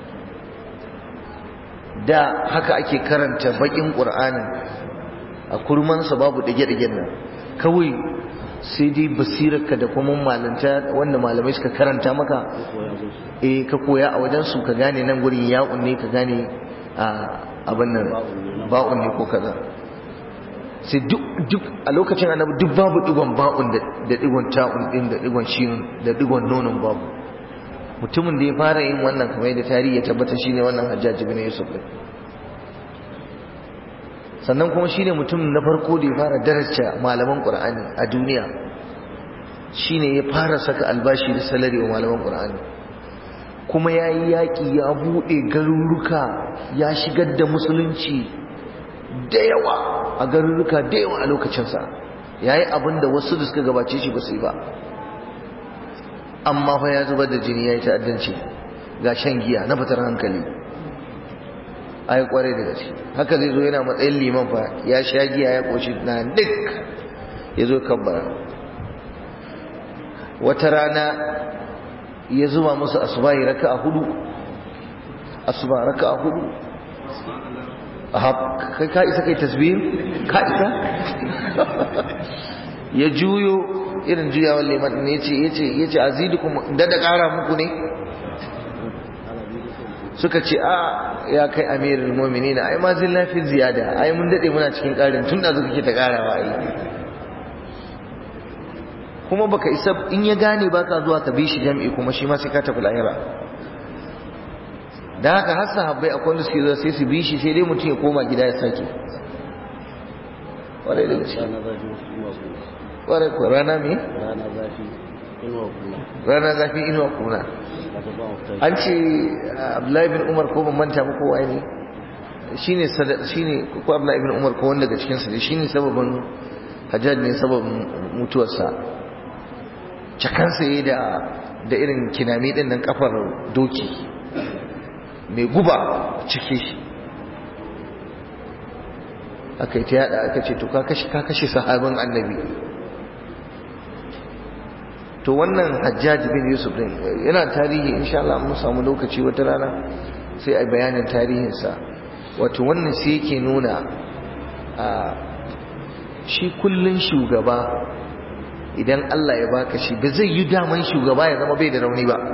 [SPEAKER 1] da haka ake karanta baƙin ƙur'anin a kurmansa babu ɗage-ɗagen nan kawai sai dai basirarka da kuma malanta wanda malamai suka karanta maka eh ka koya a wajensu ka gane nan gurin ya'un ne ka gane abin nan ba'un ne ko kaza sai duk a lokacin annabi duk babu digon ba'un da digon ta'un din da digon shin da digon nonon babu mutumin da ya fara yin wannan kamar da tarihi ya tabbata shine wannan Hajjaj ibn Yusuf din sannan kuma shine mutum na farko da ya fara daraja malaman Qur'ani a duniya shine ya fara saka albashi da salari wa malaman Qur'ani kuma ya yi yaƙi ya buɗe garuruka ya shigar da musulunci da yawa a garuruka da yawa a lokacinsa ya yi abin da wasu da suka gabace shi ba su yi ba amma fa ya zubar da jini ya yi ta'addanci ga shan giya na fitar hankali a yi kwarai da gaske haka zai zo yana matsayin liman fa ya sha giya ya ƙoshi na duk ya zo kabbara wata rana ya zuba musu asubahi raka a hudu asuba raka a hudu kai ka isa kai tasbih ka isa ya juyo irin juyawar liman ne yace yace yace azidukum da da ƙara muku ne suka ce a ya kai amirul mu'minin ai ma zin lafi ziyada ai mun dade muna cikin ƙarin tun da zuka ke ta ƙarawa ai kuma baka isa in ya gane baka zuwa ka bi shi jami'i kuma shi ma sai ka tafi lahira da haka har sahabbai akwai wanda suke zuwa sai su bi shi sai dai mutum ya koma gida ya sake kwarai da gaske kwarai ko rana me
[SPEAKER 2] rana zafi inuwa kuna
[SPEAKER 1] rana zafi inuwa kuna
[SPEAKER 2] daga ba mu fita
[SPEAKER 1] an ce abdullahi bin umar ko ban manta ba kowa ne shine sada shine ko abdullahi bin umar ko wanda daga cikin su ne shine sababin hajjaj ne sababin mutuwarsa cakansa yayi da da irin kinami din nan kafar doki mai guba ciki aka yi ta yada aka ce to ka kashe ka kashe sahabin annabi to wannan hajjaj bin yusuf din yana tarihi insha Allah mun samu lokaci wata rana sai a bayanin tarihinsa wato wannan sai yake nuna a shi kullun shugaba idan Allah ya baka shi ba zai yi daman shugaba ya zama bai da rauni ba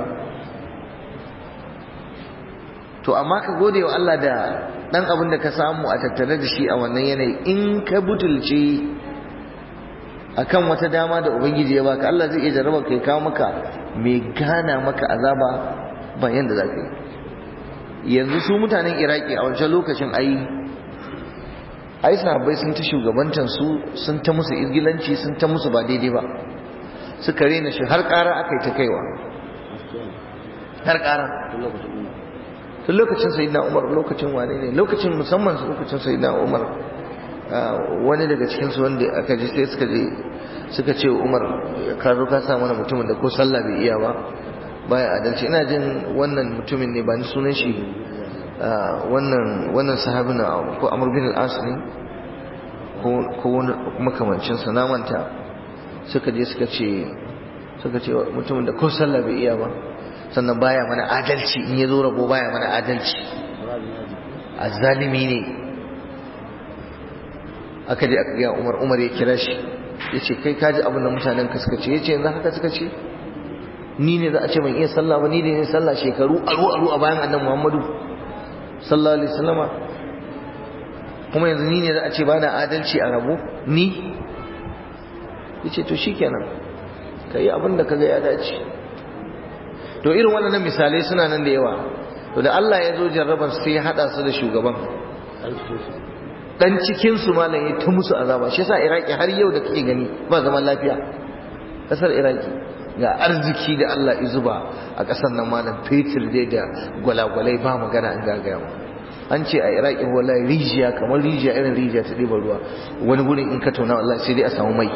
[SPEAKER 1] to amma ka gode wa Allah da dan abin da ka samu a tattare da shi a wannan yanayi in ka butulce akan wata dama da ubangiji ya baka Allah zai iya jarraba kai kawo maka mai gana maka azaba ba yanda za ka yi yanzu su mutanen iraki a wancan lokacin ai ai sahabbai sun ta shugabantan su sun ta musu izgilanci sun ta musu ba daidai ba suka rena shi har ƙara aka yi ta kaiwa har ƙara
[SPEAKER 2] tun lokacin ina
[SPEAKER 1] tun lokacin sayyidina umar lokacin wane ne lokacin musamman su lokacin sayyidina umar wani daga cikin su wanda aka ji sai suka je suka ce umar ka zo ka sa mana mutumin da ko sallah bai iya ba baya adalci ina jin wannan mutumin ne ba ni sunan shi wannan wannan sahabin ko amr bin al-as ne ko ko wani makamancin sa na manta suka je suka ce suka ce mutumin da ko sallah bai iya ba sannan baya mana adalci in ya zo rabo baya mana adalci
[SPEAKER 2] rabin yaji
[SPEAKER 1] azzalimi ne aka je aka ga Umar Umar ya kira shi yace kai kaji abin da mutanen ka suka ce yace yanzu haka suka ce ni ne za a ce ban iya sallah ba ni ne ne sallah shekaru aru aru a bayan annabi Muhammadu sallallahu alaihi wasallama kuma yanzu ni ne za a ce bana adalci a rabo ni yace to shikenan kai abin da kaga ya dace to irin wannan misalai suna nan da yawa to da Allah ya zo jarraban sai ya hada su da shugaban
[SPEAKER 2] an cikin su
[SPEAKER 1] dan cikin su malam ya ta musu azaba shi yasa Iraki har yau da kake gani ba zaman lafiya kasar Iraki ga arziki da Allah ya zuba a kasar nan malam fetur dai da gwalagwalai ba magana an gagaya mu an ce a Iraki wallahi rijiya kamar rijiya irin rijiya ta ɗiba ruwa wani gurin in ka tauna wallahi sai dai a samu mai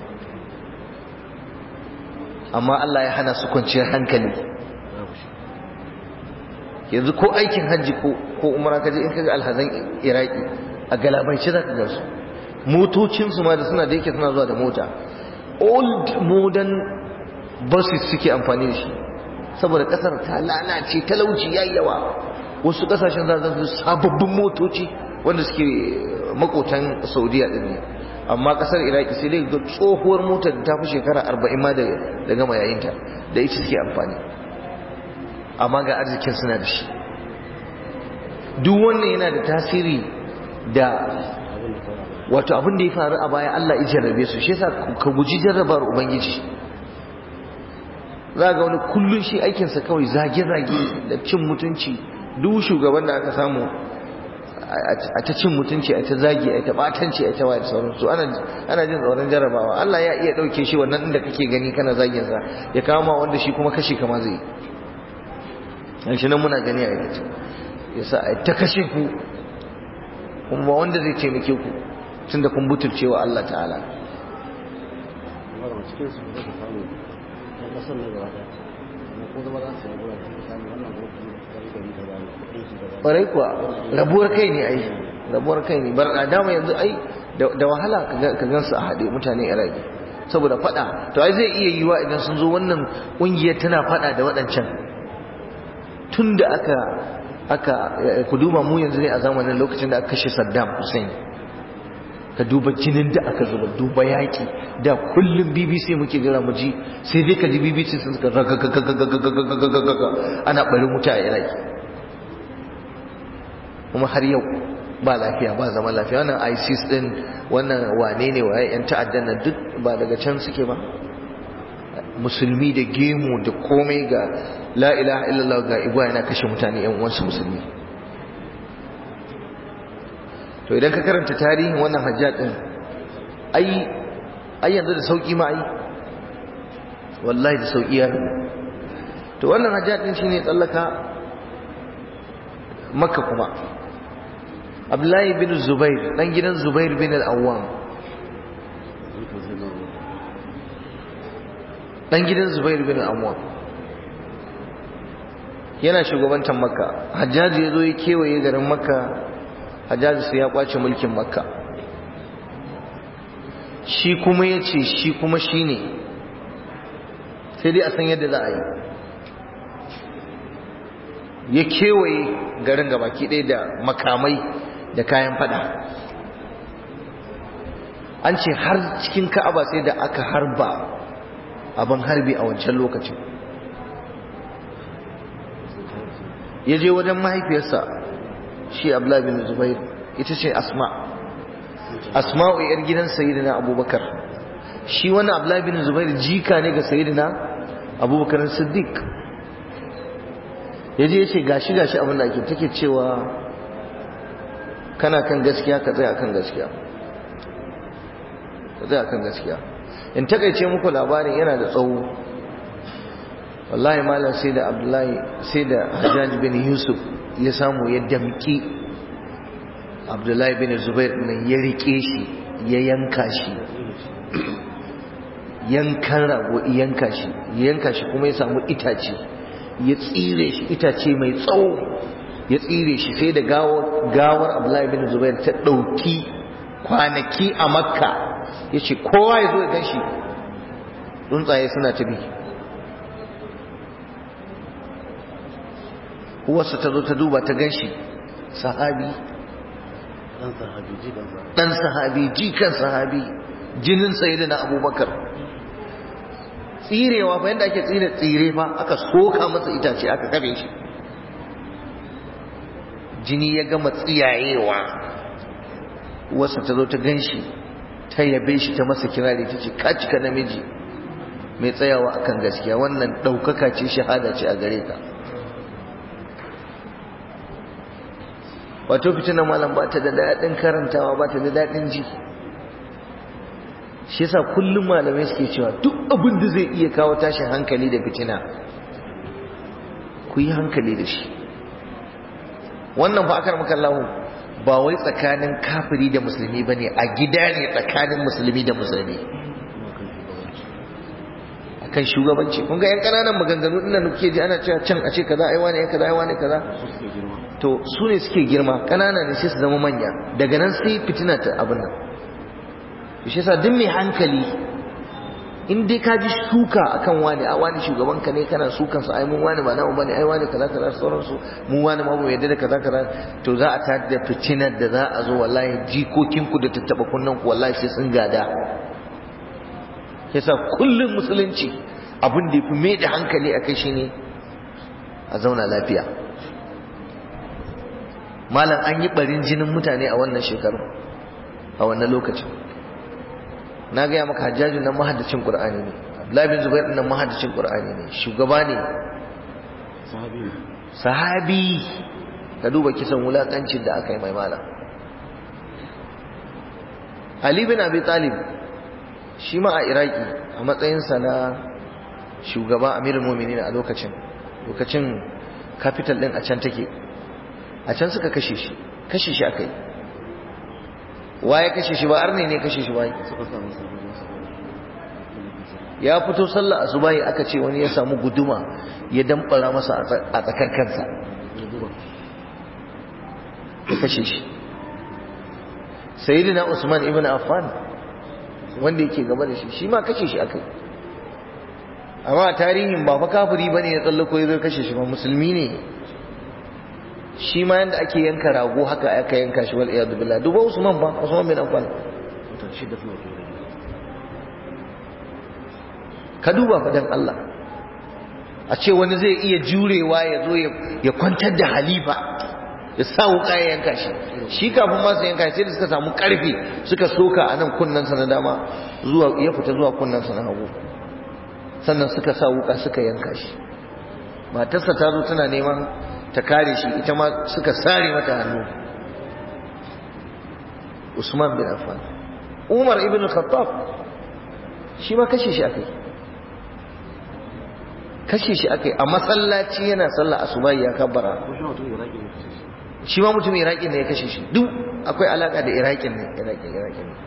[SPEAKER 1] amma Allah ya hana su kwanciyar hankali
[SPEAKER 2] babu shi
[SPEAKER 1] yanzu ko aikin hajji ko ko umara kaje in kaga alhazan iraki a galabaice zaka ga su motocin su ma da suna da yake suna zuwa da mota old modern buses suke amfani da shi saboda kasar ta lalace talauci yayi yawa wasu kasashen za su sababbin motoci wanda suke makotan saudiya din ne amma kasar iraki sai dai ga tsohuwar motar da ta fi shekara arba'in ma da da gama yayinta da ita suke amfani amma ga arzikin suna da shi duk wannan yana da tasiri da
[SPEAKER 2] abin da fara
[SPEAKER 1] wato abin da ya faru a baya Allah ya jarrabe su shi yasa ka guji jarrabar ubangiji za ga wani kullun shi aikinsa kawai zage-zage da cin mutunci duk shugaban da aka samu a ta cin mutunci a ta zagi a ta batanci a ta waye da sauransu ana ana jin tsoron jarrabawa Allah ya iya dauke shi wannan inda kake gani kana zagin sa ya kama wanda shi kuma kashe kama zai yi shi nan muna gani a yanzu yasa a ta kashe ku kuma wanda zai taimake ku tunda kun butulcewa Allah ta'ala
[SPEAKER 2] amma da cikin su da samu ɗan ƙasar na gaba ɗaya amma ko zama za su yi gura da samu wannan gura kuma da rika yi kaza ne kuɗin shi kaza
[SPEAKER 1] ƙwarai kuwa rabuwar kai ne ai rabuwar kai ne bar dama yanzu ai da wahala ka gan su a haɗe mutane iraki saboda faɗa to ai zai iya yiwa idan sun zo wannan ƙungiyar tana faɗa da waɗancan tun da aka aka ku duba mu yanzu ne a zamanin lokacin da aka kashe Saddam Hussein ka duba jinin da aka zuba duba yaƙi da kullum bbc muke jira mu ji sai dai ka ji bbc sun suka ana ɓarin wuta a iraki kuma har yau ba lafiya ba zama lafiya wannan isis din wannan wane ne waye yan ta'addan nan duk ba daga can suke ba musulmi da gemu da komai ga la ilaha illallah ga igwa yana kashe mutane yan uwansu musulmi to idan ka karanta tarihin wannan hajjaj din ai ai yanzu da sauki ma ai wallahi da sauki ya to wannan hajjaj din shine tsallaka makka kuma abdullahi bin zubair dan gidan zubair bin al-awwam dan gidan zubair bin al-awwam yana shugabantar makka hajjaji ya zo ya kewaye garin makka hajjaji sai ya kwace mulkin makka shi kuma ya ce shi kuma shi ne sai dai a san yadda za a yi ya kewaye garin gabaki ɗaya da makamai da kayan fada an ce har cikin ka'aba sai da aka harba abin harbi a wancan lokacin ya je wajen mahaifiyarsa shi abdullahi bin zubair ita ce asma asma'u yar gidan sayyidina abubakar shi wani abdullahi bin zubair jika ne ga sayyidina abubakar siddiq ya je ya ce gashi gashi abin da ake take cewa kana kan gaskiya ka tsaya kan gaskiya ka tsaya kan gaskiya in takaice muku labarin yana da tsawo wallahi malam sai da abdullahi sai da hajjaj bin yusuf ya samu ya damki abdullahi bin zubair nan ya rike shi ya yanka shi yankan rago yanka shi yanka shi kuma ya samu itace ya tsire shi itace mai tsawo ya tsire shi sai da gawar abdullahi bin zubair ta ɗauki kwanaki a makka ya ce kowa ya zo ya gan shi tsuntsaye suna ta bi uwarsa ta zo ta duba ta gan shi sahabi ɗan sahabi jikan sahabi jinin sayi na abubakar tsirewa fa yadda ake tsire tsire fa aka soka masa itace aka kabe shi jini ya gama tsiyayewa uwarsa ta zo ta gan shi ta yabe shi ta masa kirari ta ce ka cika namiji mai tsayawa akan gaskiya wannan ɗaukaka ce shahada ce a gare ka wato fitinan malam ba ta da daɗin karantawa ba ta da daɗin ji shi yasa kullum malamai suke cewa duk abin da zai iya kawo tashin hankali da fitina ku yi hankali da shi wannan fa akar makallahu ba wai tsakanin kafiri da musulmi ba ne a gida ne tsakanin musulmi da musulmi akan shugabanci kun ga yan ƙananan maganganu ɗin da kuke ji ana cewa can a ce kaza ai wani kaza ai wani kaza to su ne suke girma ƙanana ne sai su zama manya daga nan sai fitina ta abin nan to shi yasa duk mai hankali in dai ka ji suka akan wani a wani shugaban ka ne kana sukan su ai mun wani ba namu bane ai wani kaza kaza sauran su mu wani ma mu yadda da kaza kaza to za a tada da fitinar da za a zo wallahi jikokin ku da tattaba kunnan ku wallahi sai sun gada yasa kullum musulunci abin da yafi mai da hankali akai shine a zauna lafiya malam an yi barin jinin mutane a wannan shekaru a wannan lokacin na gaya maka hajjajin nan mahaddacin qur'ani ne abdullahi bin zubair nan mahaddacin qur'ani ne shugaba ne sahabi ka duba kisan wulakancin da aka yi mai malam ali bin abi talib shi ma a iraki a matsayinsa na shugaba amirul mu'minin a lokacin lokacin capital din a can take a can suka kashe shi kashe shi aka yi waye kashe shi ba arne ne kashe shi bai ya fito sallah asubahi aka ce wani ya samu guduma ya damfara masa a tsakar kansa ya kashe shi sayyidina usman ibn affan wanda yake gaba da shi shi ma kashe shi aka yi amma tarihin ba fa kafiri bane ya tsallako ya zo kashe shi ba musulmi ne shi ma yanda ake yanka rago haka aka yanka shi wal iyad billah duba Usman ba Usman bin Affan ka duba fadan Allah a ce wani zai iya jurewa ya zo ya kwantar da halifa ya sa wuka ya yanka shi shi kafin masu yanka sai da suka samu karfi suka soka a nan kunnensa na dama zuwa ya fita zuwa kunnensa na hagu sannan suka sa wuka suka yanka shi matarsa ta zo tana neman ta kare shi ita ma suka sare mata hannu Usman bin Affan Umar ibn Khattab shi ma kashe shi akai kashe shi akai a masallaci yana sallah asuba ya kabbara shi ma mutum Iraki ne ya kashe shi duk akwai alaka da Iraki ne Iraki Iraki ne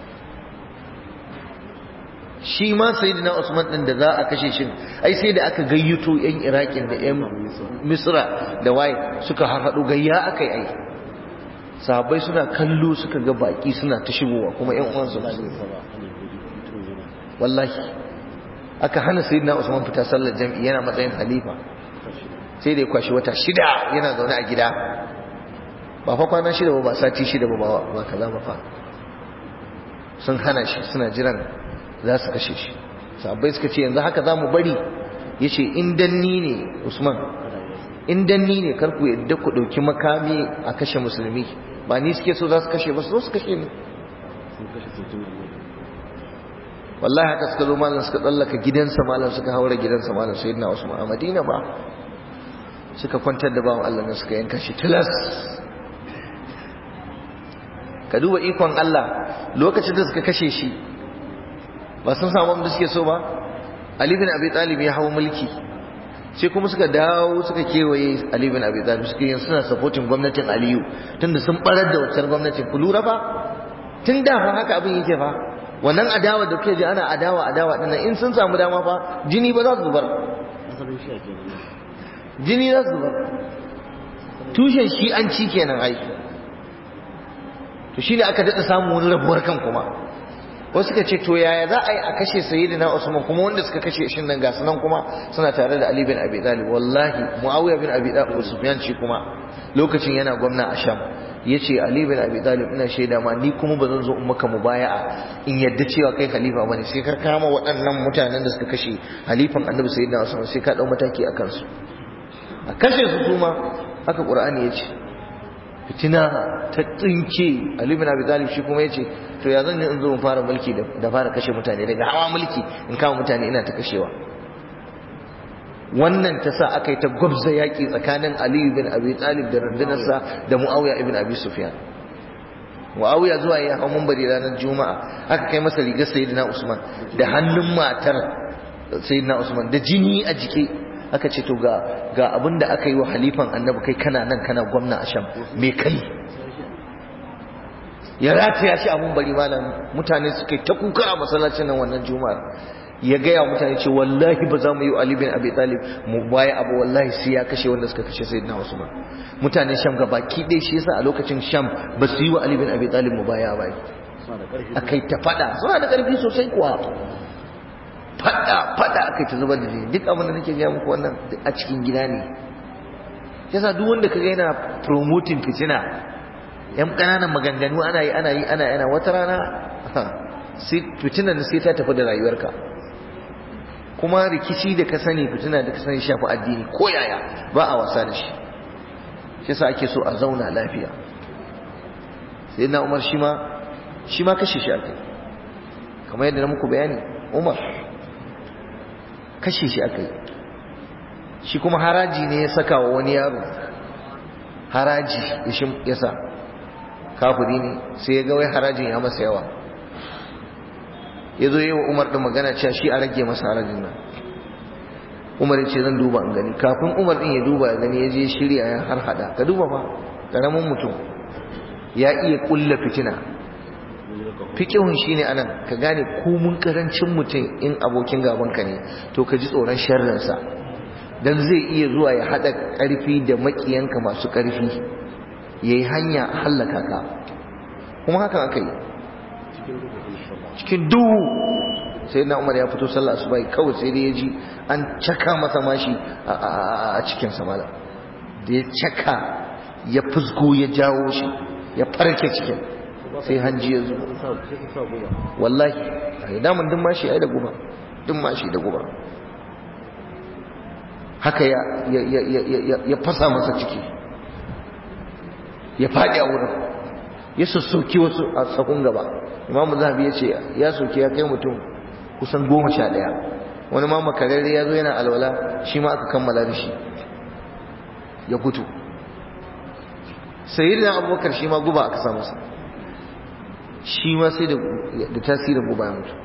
[SPEAKER 1] shi ma sayyidina Usman din da za a kashe shi ai sai da aka gayyato yan Iraki da yan Misra da waye suka harhado gayya akai ai sahabbai suna kallo suka ga baki suna ta shigowa kuma yan uwansu wallahi aka hana sayyidina Usman fita sallar jami'i yana matsayin halifa sai da ya kwashi wata shida yana zaune a gida ba fa kwana shida ba ba sati shida ba ba kaza ba fa sun hana shi suna jiran za su kashe shi sahabbai suka ce yanzu haka za mu bari ya ce in danni ne usman in danni ne kar ku yadda ku ɗauki makami a kashe musulmi ba ni suke so za su kashe ba su zo su kashe ni wallahi haka suka zo malam suka tsallaka gidansa malam suka haura gidansa malam sai na usman a madina ba suka kwantar da bawan allah na suka yanka shi tilas ka duba ikon allah lokacin da suka kashe shi ba sun samu abin da suke so ba Ali bin Abi Talib ya hawo mulki sai kuma suka dawo suka kewaye Ali bin Abi Talib suka yin suna supporting gwamnatin Aliyu tunda sun barar da wacce gwamnatin ku lura ba tun da fa haka abin yake fa wannan adawa da kuke ji ana adawa adawa din in sun samu dama fa jini ba za su zubar jini za su zubar tushen shi an ci kenan ai to shine aka dada samu wani rabuwar kan kuma wasu suka ce to yaya za a yi a kashe sayyidina Usman kuma wanda suka kashe shi nan ga sunan kuma suna tare da Ali bin Abi Talib wallahi Muawiya bin Abi Talib Sufyan shi kuma lokacin yana gwamna a Sham yace Ali bin Abi Talib ina shaida ma ni kuma ba zan zo in maka mubaya'a in yadda cewa kai khalifa bane sai ka kama waɗannan mutanen da suka kashe halifan Annabi sayyidina Usman sai ka dau mataki akan su a kashe su kuma haka Qur'ani yace fitina ta tsinke Ali bin Abi Talib shi kuma yace to ya zan yi in zo in fara mulki da fara kashe mutane daga hawa mulki in kama mutane ina ta kashewa wannan ta sa aka yi ta gwabza yaƙi tsakanin Ali bin Abi Talib da rundunarsa da Muawiya ibn Abi Sufyan Muawiya zuwa ya hau munbari ranar Juma'a aka kai masa rigar Sayyidina Usman da hannun matar Sayyidina Usman da jini a jiki aka ce to ga ga abin da aka yi wa halifan annabi kai kana nan kana gwamna a sham me kai ya rataya shi abun bari malam mutane suka ta kuka a masallacin nan wannan juma'ar ya gaya mutane ce wallahi ba za mu yi Ali bin Abi Talib mu baya abu wallahi sai ya kashe wanda suka kashe Sayyidina Usman mutanen Sham ga baki ɗaya shi yasa a lokacin Sham ba su yi wa Ali bin Abi Talib mu baya ba akai ta fada suna da ƙarfi sosai kuwa fada fada akai ta zubar da jini duk abin da nake gaya muku wannan a cikin gida ne yasa duk wanda kaga yana promoting fitina yan ƙananan maganganu ana yi ana yi ana yana wata rana fitinan sai ta tafi da rayuwarka kuma rikici da ka sani fitina da ka sani shafi addini ko yaya ba a wasa da shi shi yasa ake so a zauna lafiya sai na umar shi ma shi ma kashe shi akai kamar yadda na muku bayani umar kashe shi akai shi kuma haraji ne ya saka wa wani yaro haraji ya sa kafiri ne sai ya ga wai harajin ya masa yawa ya zo yi wa umar ɗin magana cewa shi a rage masa harajin nan umar ya ce zan duba in gani kafin umar ɗin ya duba ya gani ya je shirya ya har hada ka duba ba ƙaramin mutum ya iya ƙulla fitina fikihun shi ne anan ka gane komun ƙarancin mutum in abokin gabanka ne to ka ji tsoron sharrinsa don zai iya zuwa ya haɗa ƙarfi da maƙiyanka masu ƙarfi ya yi hanya hallaka ka kuma hakan aka yi cikin duhu sai na umar ya fito sallah su bai kawai sai da ya ji an caka masa mashi a cikin samala da ya caka ya fusgo ya jawo shi ya farke cikin sai hanji ya zo wallahi a damun duk mashi ai da guba duk mashi da guba haka ya ya fasa masa ciki ya faɗi a wurin ya sassoki wasu a tsakon gaba imamu zahabi ya ce ya soke ya kai mutum kusan goma sha ɗaya wani ma makararre ya zo yana alwala shi ma aka kammala da shi ya fito sayi da abubakar shi ma guba aka samu sa shi ma sai da tasirin guba ya mutu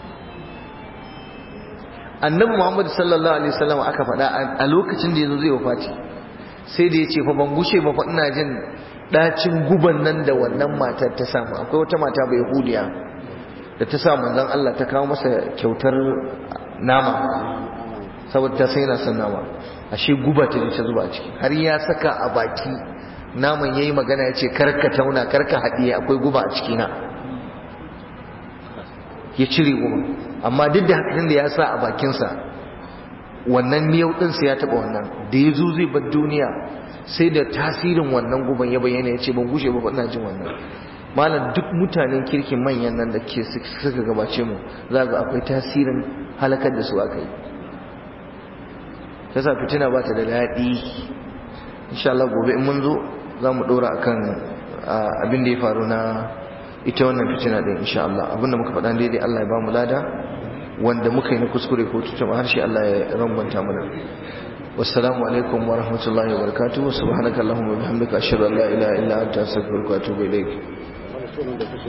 [SPEAKER 1] annabi muhammadu sallallahu alaihi wasallam aka faɗa a lokacin da yanzu zai wafati sai da ya ce fa ban gushe ba fa ina jin ɗacin guban nan da wannan matar ta samu akwai wata mata bai yahudiya da ta sa manzon Allah ta kawo masa kyautar nama saboda ta sai yana son nama ashe guba ta ta zuba a ciki har ya saka a baki naman yayi magana ya ce karka tauna karka haɗiye akwai guba a ciki na ya cire guba amma duk da hakan da ya sa a bakinsa wannan miyau ɗinsa ya taɓa wannan da ya zo zai bar duniya sai da tasirin wannan guban ya bayyana ya ce ban gushe ba ina jin wannan malam duk mutanen kirkin manyan nan da ke suka gabace mu za ga akwai tasirin halakar da su aka yi ta sa fitina ba ta da daɗi insha Allah gobe in mun zo za mu ɗora akan abin da ya faru na ita wannan fitina ɗin insha Allah abin da muka faɗa daidai Allah ya ba mu lada wanda muka yi na kuskure ko tutuma harshe Allah ya rangwanta mana والسلام عليكم ورحمة الله وبركاته سبحانك اللهم وبحمدك أشهد أن لا إله إلا أنت أستغفرك وأتوب إليك